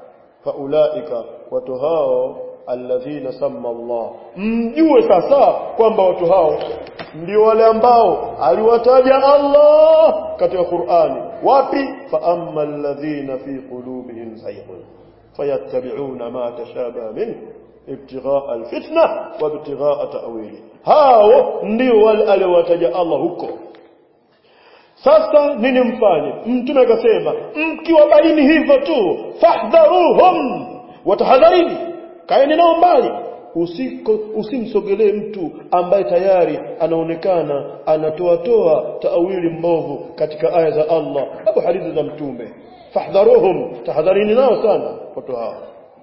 faulaika watu hao alladhina samma Allah mjue sasa kwamba watu hao ndio wale ambao aliwataja Allah katika Qur'ani wapi fa amma alladhina fi qulubihim zayghun fayattabi'una ma tashabaha min ibtigha'a alfitna wa ibtigha'a ta'wili hao ndio wale aliowataja Allah huko sasa nini mfanye mtume akasema mkiwabaini hivyo tu fahdharuhum watahadharini kaeni nao mbali usiko usimsogelee mtu ambaye tayari anaonekana anatoa toa taawili mbovu katika aya za Allah au hadithi za mtume fahdharuhum tahadharini nao sana watu hao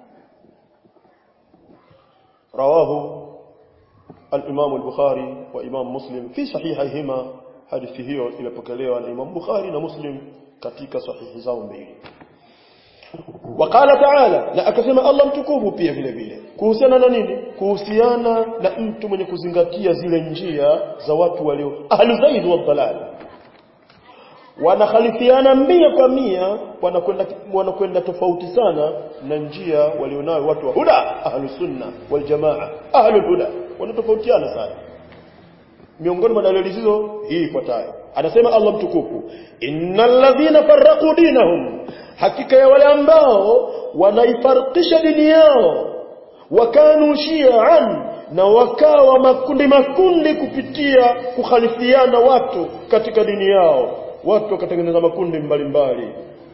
rawahu al-Imam al-Bukhari wa Imam Muslim fi sahihihima hadithi hiyo imepokelewa na Imam Bukhari na Muslim katika sahihi zao mbili Wakala Taala na akasema Allah mtukufu pia vile vile kuhusiana na nini kuhusiana na mtu mwenye kuzingatia zile njia za watu walio ahlu zaid wa dalal wanakhalifiana mia kwa mia wanakwenda wanakwenda tofauti sana na njia walionayo watu wa huda ahlu sunna wal jamaa ahlu huda wanatofautiana sana miongoni mwa dalili hizo hii ifuatayo anasema Allah mtukufu innal ladhina farraqu dinahum hakika ya wale ambao wanaifarikisha dini yao wakanu shi'an na wakawa makundi makundi kupitia kukhalifiana watu katika dini yao watu wakatengeneza makundi mbalimbali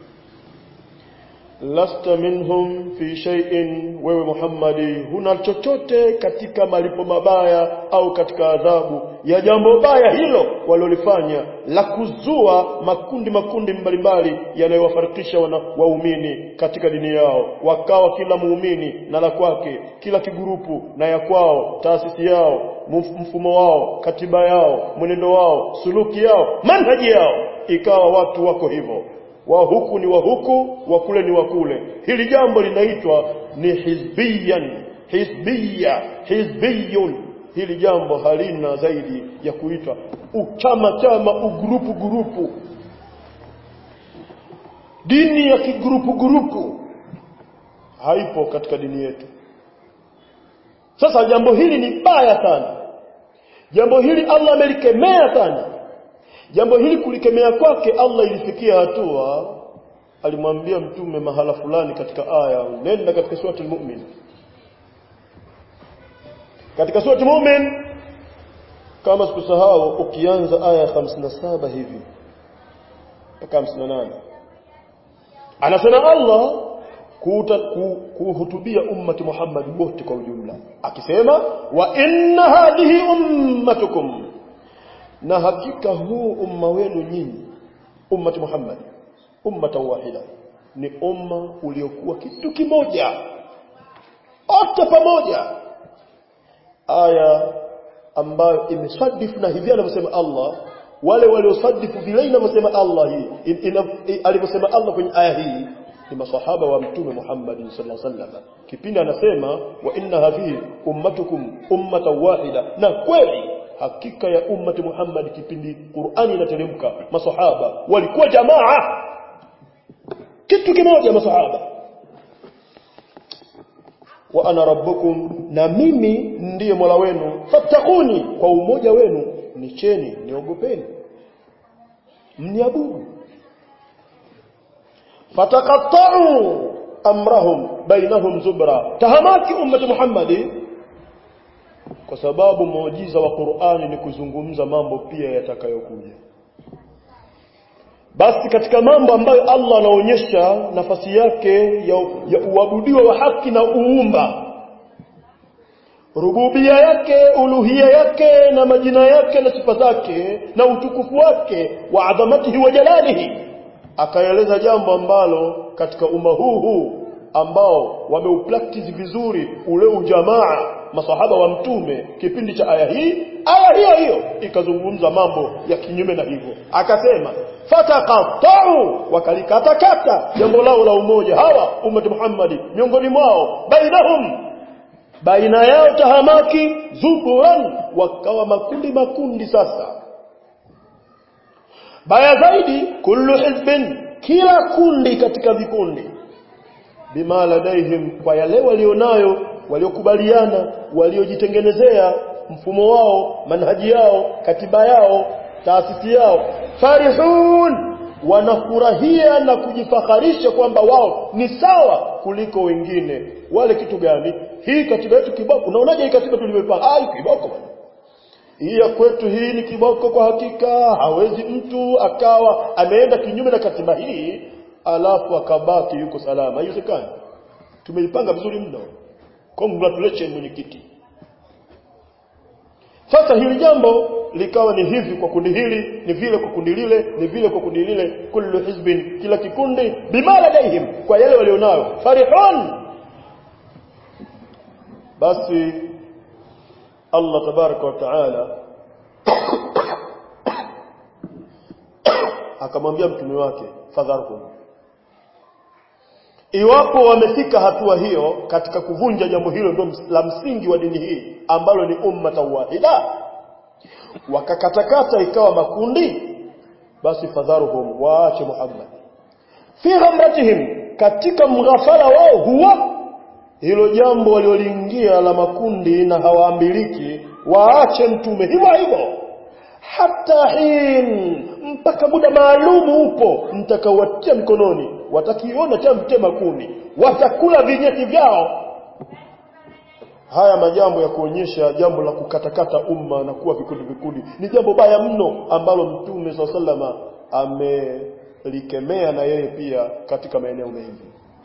lasta minhum fi shay'in wewe Muhammadi huna chochote katika malipo mabaya au katika adhabu ya jambo baya hilo walilofanya la kuzua makundi makundi mbalimbali yanayowafarikisha waumini katika dini yao wakawa kila muumini na la kwake kila kigurupu na ya kwao taasisi yao mfumo wao katiba yao mwenendo wao suluki yao manhaji yao ikawa watu wako hivyo wa huku ni wa huku wa kule ni wa kule hili jambo linaitwa ni hizbiyan hizbiya hizbiyun hili jambo halina zaidi ya kuitwa uchama chama ugrupu gurupu dini ya kigrupu gurupu haipo katika dini yetu sasa jambo hili ni baya sana jambo hili Allah amelikemea sana jambo hili kulikemea kwake Allah ilifikia hatua alimwambia mtume mahala fulani katika aya nenda katika surati al-mu'min katika surati al-mu'min kama sikusahau ukianza aya 57 hivi mpaka 58 anasema Allah kuhutubia ummati Muhammad wote kwa ujumla akisema wa inna hadhihi ummatukum na hakika huu umma wenu nyinyi ummati Muhammad ummata wahida ni umma uliokuwa kitu kimoja wote pamoja aya ambayo imesadifu na hivi anavyosema Allah wale waliosadifu vile inavyosema Allah hii alivyosema Allah kwenye aya hii ni masahaba wa mtume Muhammad sallallahu alaihi wasallam kipindi anasema wa inna hadhihi ummatukum ummatan wahida na kweli hakika ya ummati Muhammad kipindi Qur'ani inateremka masahaba walikuwa jamaa kitu kimoja masahaba wa ana rabbukum na mimi ndiye Mola wenu fattakuni kwa umoja wenu nicheni niogopeni mniabudu fataqatta'u amrahum bainahum zubra tahamaki ummati Muhammadi kwa sababu muujiza wa Qur'ani ni kuzungumza mambo pia yatakayokuja basi katika mambo ambayo Allah anaonyesha nafasi yake ya, ya uabudiwa wa haki na uumba rububia yake uluhia yake na majina yake na sifa zake na utukufu wake wa adhamatihi wa jalalihi akaeleza jambo ambalo katika umma huu huu ambao wameupractice vizuri ule ujamaa masahaba wa mtume kipindi cha aya hii aya hiyo hiyo ikazungumza mambo ya kinyume na hivyo akasema fataqatta'u wakalikatakata jambo lao la umoja hawa ummati Muhammadi miongoni mwao bainahum baina yao tahamaki zuburan wakawa makundi makundi sasa baya zaidi kullu hizbin kila kundi katika vikundi bima ladaihim kwa yale walionayo waliokubaliana waliojitengenezea mfumo wao manhaji yao katiba yao taasisi yao farihun wanafurahia na kujifakharisha kwamba wao ni sawa kuliko wengine wale kitu gani hii katiba yetu kiboko unaonaje hii katiba tulivyopanga ah kiboko bwana hii ya kwetu hii ni kiboko kwa hakika hawezi mtu akawa ameenda kinyume na katiba hii alafu akabaki yuko salama haiwezekani tumeipanga vizuri mno congratulations mwenyekiti sasa hili jambo likawa ni hivi kwa kundi hili ni vile kwa kundi lile ni vile kwa kundi lile kullu hizbin kila kikundi bima ladaihim kwa yale walionayo farihun basi Allah tabaraka wa taala akamwambia mtume wake fadharhum iwapo wamefika hatua hiyo katika kuvunja jambo hilo ndio la msingi wa dini hii ambalo ni umma wahida wakakatakata ikawa makundi basi fadharuhum waache Muhammad fi ghamratihim katika mghafala wao huwa hilo jambo walioliingia la makundi na hawaambiliki waache mtume hivyo hivyo hata hin mpaka muda maalumu upo mtakaowatia mikononi watakiona cha mtema kuni watakula vinyeti vyao haya majambo ya kuonyesha jambo la kukatakata umma na kuwa vikundi vikundi ni jambo baya mno ambalo mtume swalla sallama amelikemea na yeye pia katika maeneo mengi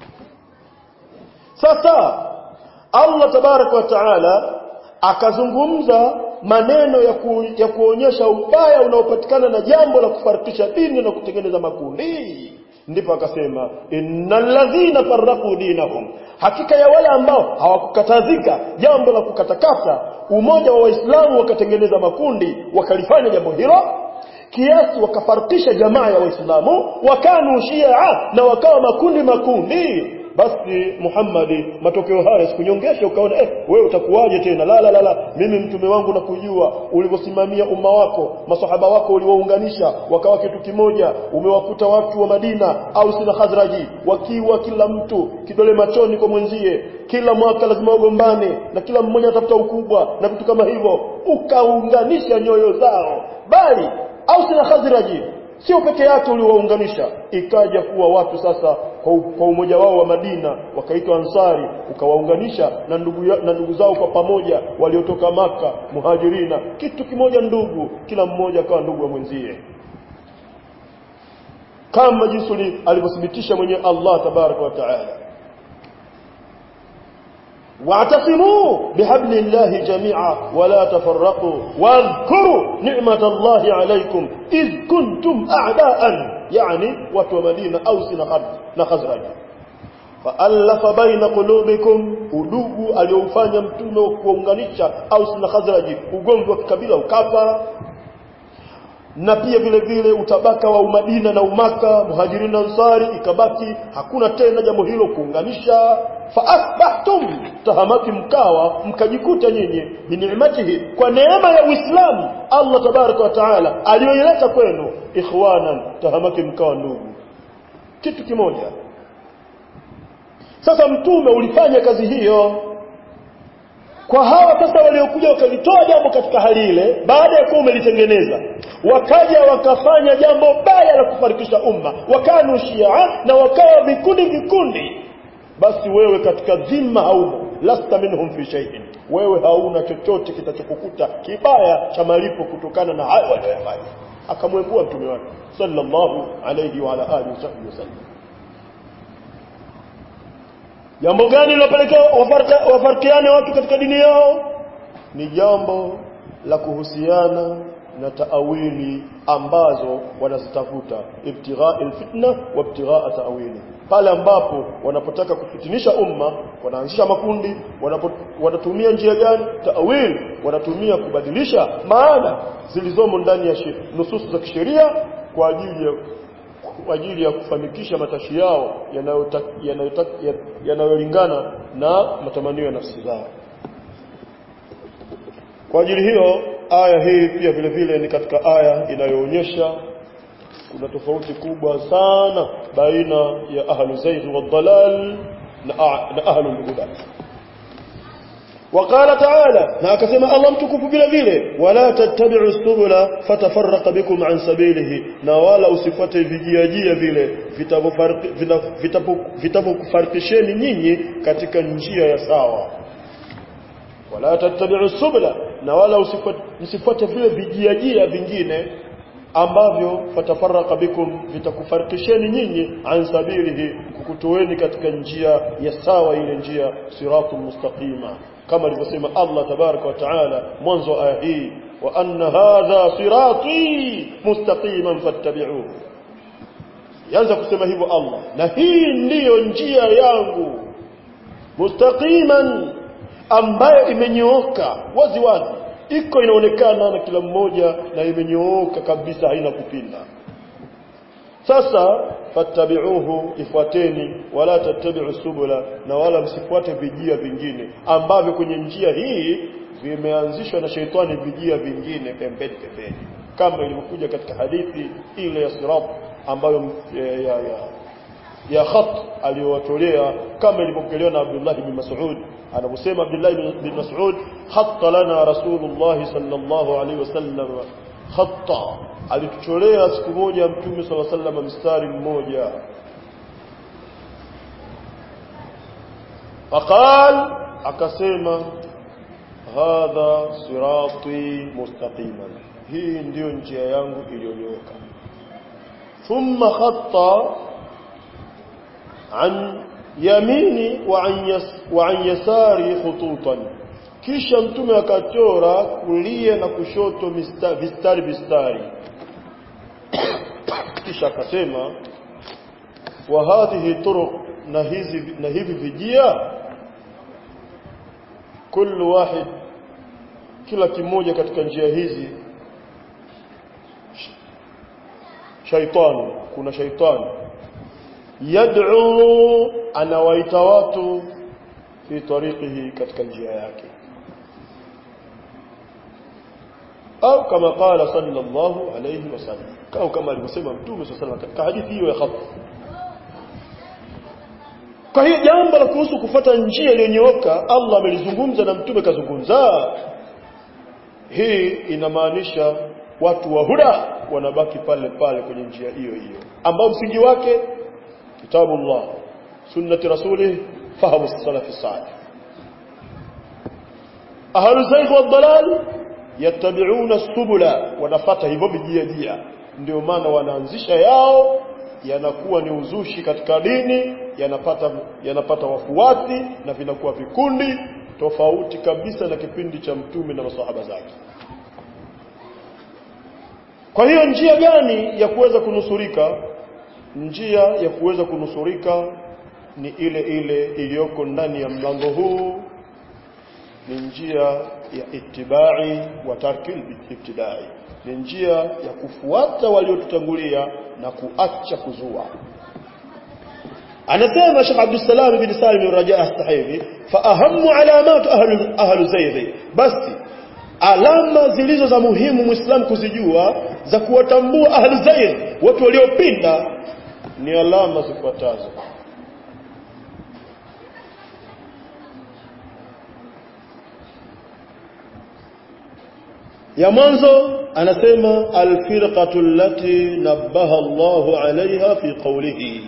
sasa Allah tabaraka wa taala akazungumza maneno ya, ku, ya kuonyesha ubaya unaopatikana na jambo la kufarikisha dini na kutengeneza makundi ndipo akasema innal ladhina farraqu dinahum hakika ya wale ambao hawakukatazika jambo la kukatakata umoja wa waislamu wakatengeneza makundi wakalifanya jambo hilo kiasi wakafarikisha jamaa ya waislamu wakanu shia na wakawa makundi makundi basi Muhammadi matokeo haya sikunyongesha ukaona eh wewe utakuwaje tena la la la, la. mimi mtume wangu nakujua ulivyosimamia umma wako masahaba wako uliwaunganisha wakawa kitu kimoja umewakuta watu wa Madina au sina Khazraji wakiwa kila mtu kidole machoni kwa mwenzie kila mwaka lazima wagombane na kila mmoja atafuta ukubwa na vitu kama hivyo ukaunganisha nyoyo zao bali au sina Khazraji sio peke yake uliwaunganisha ikaja kuwa watu sasa kwa, kwa umoja wao wa Madina wakaitwa Ansari ukawaunganisha na ndugu ya, na ndugu zao kwa pamoja waliotoka maka muhajirina kitu kimoja ndugu kila mmoja akawa ndugu wa mwenzie kama jinsi alivyothibitisha mwenye Allah tabaraka wa taala واعتصموا بحبل الله جميعا ولا تفرقوا واذكروا نعمة الله عليكم إذ كنتم أعداء يعني وتو مدينة أوس نخزرج فألف بين قلوبكم udugu aliofanya mtume wa kuunganisha Aus na Khazraj ugomvi wa kikabila ukafa na pia vile vile utabaka wa umadina na umaka muhajirin na ansari ikabaki hakuna tena jambo hilo kuunganisha fa asbahtum tahamaki mkawa mkajikuta nyinyi binicmatihi kwa neema ya Uislamu Allah tabaraka wa taala aliyoileta kwenu ikhwanan tahamaki mkawa ndugu kitu kimoja sasa mtume ulifanya kazi hiyo kwa hawa sasa waliokuja wakalitoa jambo katika hali ile baada ya kuwa umelitengeneza wakaja wakafanya jambo baya la kufarikisha umma wakanu shia na wakawa vikundi vikundi basi wewe katika dhima haumo lasta minhum fi shay'in wewe hauna chochote kitachokukuta kibaya cha malipo kutokana na hayo waliyofanya akamwembua mtume wake sallallahu alayhi wa ala alihi wasallam jambo gani lilopelekea wafarikiane watu katika dini yao ni jambo la kuhusiana na taawili ambazo wanazitafuta ibtigha alfitna wa ibtigha taawili pale ambapo wanapotaka kufitinisha umma wanaanzisha makundi wanapo, wanatumia njia gani taawil wanatumia kubadilisha maana zilizomo ndani ya nususu za kisheria kwa ajili ya kwa ajili ya kufanikisha matashi yao yanayolingana na matamanio ya nafsi zao kwa ajili hiyo aya hii pia vile vile ni katika aya inayoonyesha kuna tofauti kubwa sana baina ya ahlu zayd wa dalal na, na ahlul huda وقال تعالى na akasema Allah mtukufu vile vile wala tattabi'u subula fatafarraqa bikum an sabilihi na wala usifuate vijiajia vile vitavyokufarikisheni nyinyi katika njia ya sawa wala tattabi'u subula na wala usifuate vile vijiajia vingine ambavyo fatafarraqa bikum vitakufarikisheni nyinyi an sabilihi kukutoeni katika njia ya sawa ile njia siratul mustaqima kama alivyosema Allah tabaraka wa taala mwanzo wa aya hii wa anna hadha sirati mustaqiman fattabi'uhu yanza kusema hivyo Allah na hii ndiyo njia yangu mustaqiman ambayo imenyooka wazi wazi iko inaonekana na kila mmoja na imenyooka kabisa haina kupinda sasa fattabi'uhu ifuateni wala tattabi'u subula na wala msifuate vijia vingine ambavyo kwenye njia hii vimeanzishwa na sheitani vijia vingine pembeni pembeni kama ilivyokuja katika hadithi ile ya sirat ambayo ya, ya, ya, ya khat aliyowatolea kama ilivyopokelewa na Abdullah bin Mas'ud anaposema Abdullah bin Mas'ud khatta lana Rasulullah sallallahu alaihi wasallam khatta alitucholea siku moja mtume sala sallam mstari mmoja faqal akasema hadha sirati mustaqiman hii ndiyo njia yangu iliyonyooka thumma khatta an yamini wa an, yas, wa an yasari khututan kisha mtume akachora kulia na kushoto mista, vistari vistari kisha akasema wa hadhihi turuq na hizi na hivi vijia kullu wahid kila kimoja katika njia hizi shaitani kuna shaitani yad'u anawaita watu fi tariqihi katika njia yake au kama qala sallallahu alayhi wasallam au kama alivyosema mtume sallallahu katika hadithi hiyo ya khata kwa hiyo jambo la kuhusu kufata njia iliyonyooka Allah amelizungumza na mtume kazungumza hii inamaanisha watu wa huda wanabaki pale pale kwenye njia hiyo hiyo ambao msingi wake kitabullah sunnati rasulih fahamu salafi salih ahlu zaygh wa dalal yattabi'una subula wanafata hivyo vijia jia ndio maana wanaanzisha yao yanakuwa ni uzushi katika dini yanapata yanapata wafuasi na vinakuwa vikundi tofauti kabisa na kipindi cha mtume na masahaba zake kwa hiyo njia gani ya kuweza kunusurika njia ya kuweza kunusurika ni ile ile iliyoko ndani ya mlango huu ni njia ya ittibai wa tarkil ibtidai ni njia ya kufuata waliotutangulia na kuacha kuzua anasema Sheikh Abdul Salam bin Salim bin Raja As-Sahibi fa ahammu alamat ahli ahli zayd basi alama zilizo za muhimu muislam kuzijua za kuwatambua ahli zayd watu waliopinda ni alama zifuatazo ya mwanzo anasema alfirqatu allati nabbaha Allahu alaiha fi qawlihi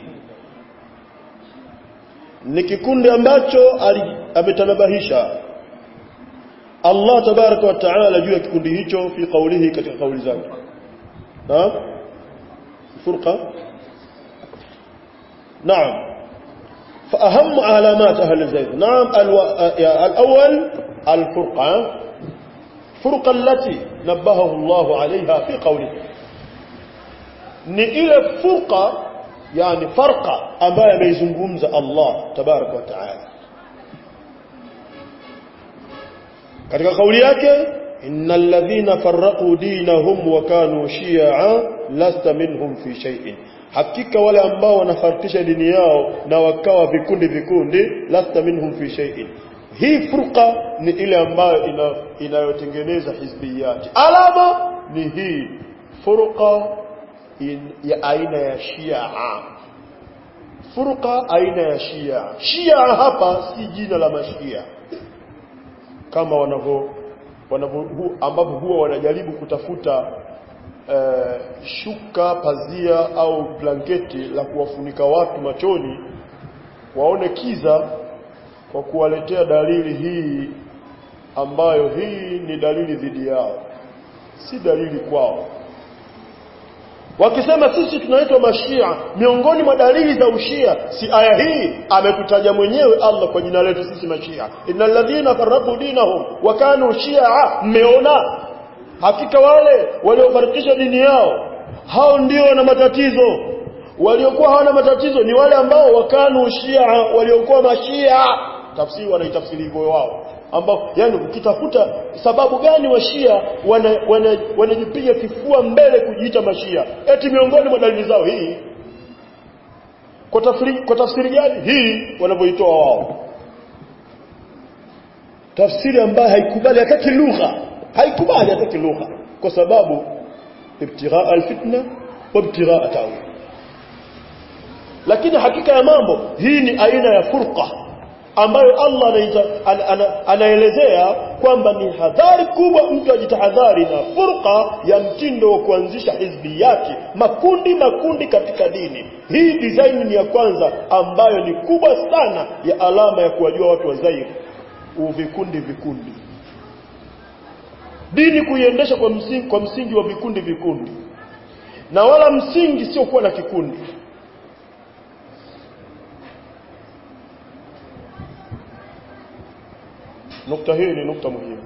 ni kikundi ambacho ametanabahisha Allah tabaraka wa taala juu ya kikundi hicho fi qawlihi katika kauli zake naam furqa naam فأهم علامات أهل الزيغ نعم الأول الفرقة فرقة التي نبهه الله عليها في قوله ni ile furqa yani farqa ambayo ameizungumza Allah tabarak wa taala katika kauli yake innal ladhina farraqu dinahum wa kanu shi'a lasta minhum fi shay'in hakika wale ambao wanafarikisha dini yao na wakawa vikundi vikundi lasta minhum fi shay'in hii furqa ni ile ambayo ina, inayotengeneza hizbiyati alama ni hii furqa in, ya aina ya shia furqa aina ya shia shia hapa si jina la mashia kama wanavyo wanavyo hu, ambavyo huwa wanajaribu kutafuta eh, shuka pazia au blanketi la kuwafunika watu machoni waone kiza kwa kuwaletea dalili hii ambayo hii ni dalili dhidi yao si dalili kwao wakisema sisi tunaitwa mashia miongoni mwa dalili za ushia si aya hii ametutaja mwenyewe Allah kwa jina letu sisi mashia innal ladhina farraqu dinahum wa kanu shia mmeona hakika wale waliofarikisha dini yao hao ndio wana matatizo waliokuwa hawana matatizo ni wale ambao wakanu shia waliokuwa mashia tafsiri wanaitafsiri hivyo wao ambao yani ukitafuta sababu gani washia wanajipiga wana, wana kifua mbele kujiita mashia eti miongoni mwa dalili zao hii kwa tafsiri kwa tafsiri gani hii wanavyoitoa wao tafsiri ambayo haikubali hata kilugha haikubali hata kilugha kwa sababu ibtigha alfitna wa ibtigha ta'wil lakini hakika ya mambo hii ni aina ya furqa ambayo Allah anaita, an, an, anaelezea kwamba ni hadhari kubwa mtu ajitahadhari na furqa ya mtindo wa kuanzisha hizbiyati makundi makundi katika dini hii design ni ya kwanza ambayo ni kubwa sana ya alama ya kuwajua watu wa Zaire vikundi vikundi dini kuiendesha kwa msingi, kwa msingi wa vikundi vikundi na wala msingi sio kuwa na kikundi nukta hii ni nukta muhimu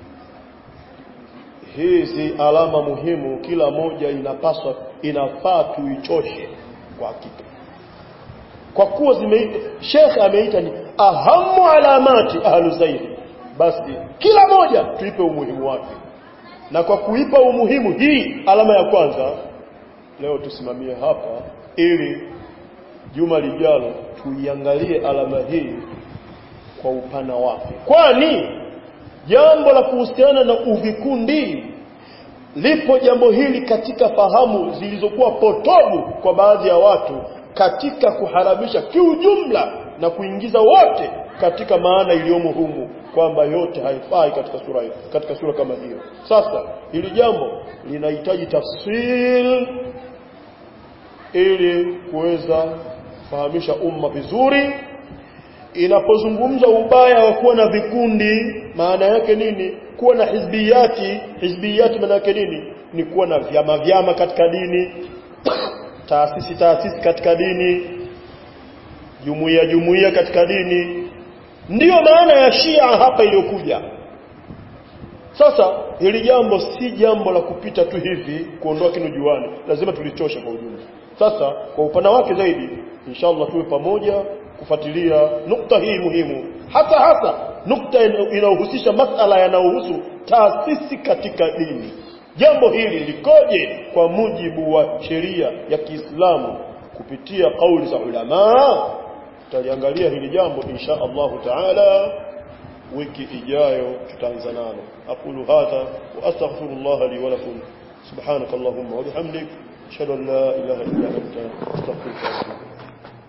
hizi alama muhimu kila moja inapaswa inafaa tuichoshe kwa hakika kwa kuwa zimeita Sheikh ameita ni ahamu alamati ahlu zaidi basi kila moja tuipe umuhimu wake na kwa kuipa umuhimu hii alama ya kwanza leo tusimamie hapa ili juma lijalo tuiangalie alama hii kwa upana wake kwani jambo la kuhusiana na uvikundi lipo jambo hili katika fahamu zilizokuwa potovu kwa baadhi ya watu katika kuharamisha kiujumla na kuingiza wote katika maana iliyomo humu kwamba yote haifai katika sura katika sura kama hiyo sasa hili jambo linahitaji tafsil ili kuweza kufahamisha umma vizuri inapozungumza ubaya wa kuwa na vikundi maana yake nini kuwa na hizbiyati hizbiyati maana yake nini ni kuwa na vyama vyama katika dini taasisi taasisi katika dini jumuiya jumuiya katika dini ndiyo maana ya Shia hapa iliyokuja sasa hili jambo si jambo la kupita tu hivi kuondoa kinujuani lazima tulichosha kwa ujumla sasa kwa upana wake zaidi inshallah tuwe pamoja kufuatilia nukta hii muhimu hasa hasa nukta inayohusisha masala yanayohusu taasisi katika dini jambo hili likoje kwa mujibu wa sheria ya Kiislamu kupitia kauli za ulama tutaliangalia hili jambo insha Allahu taala wiki ijayo tutaanza nalo aqulu hadha wa astaghfirullah li wa lakum subhanakallahumma wa bihamdik ashhadu an la ilaha illa anta astaghfiruka wa atubu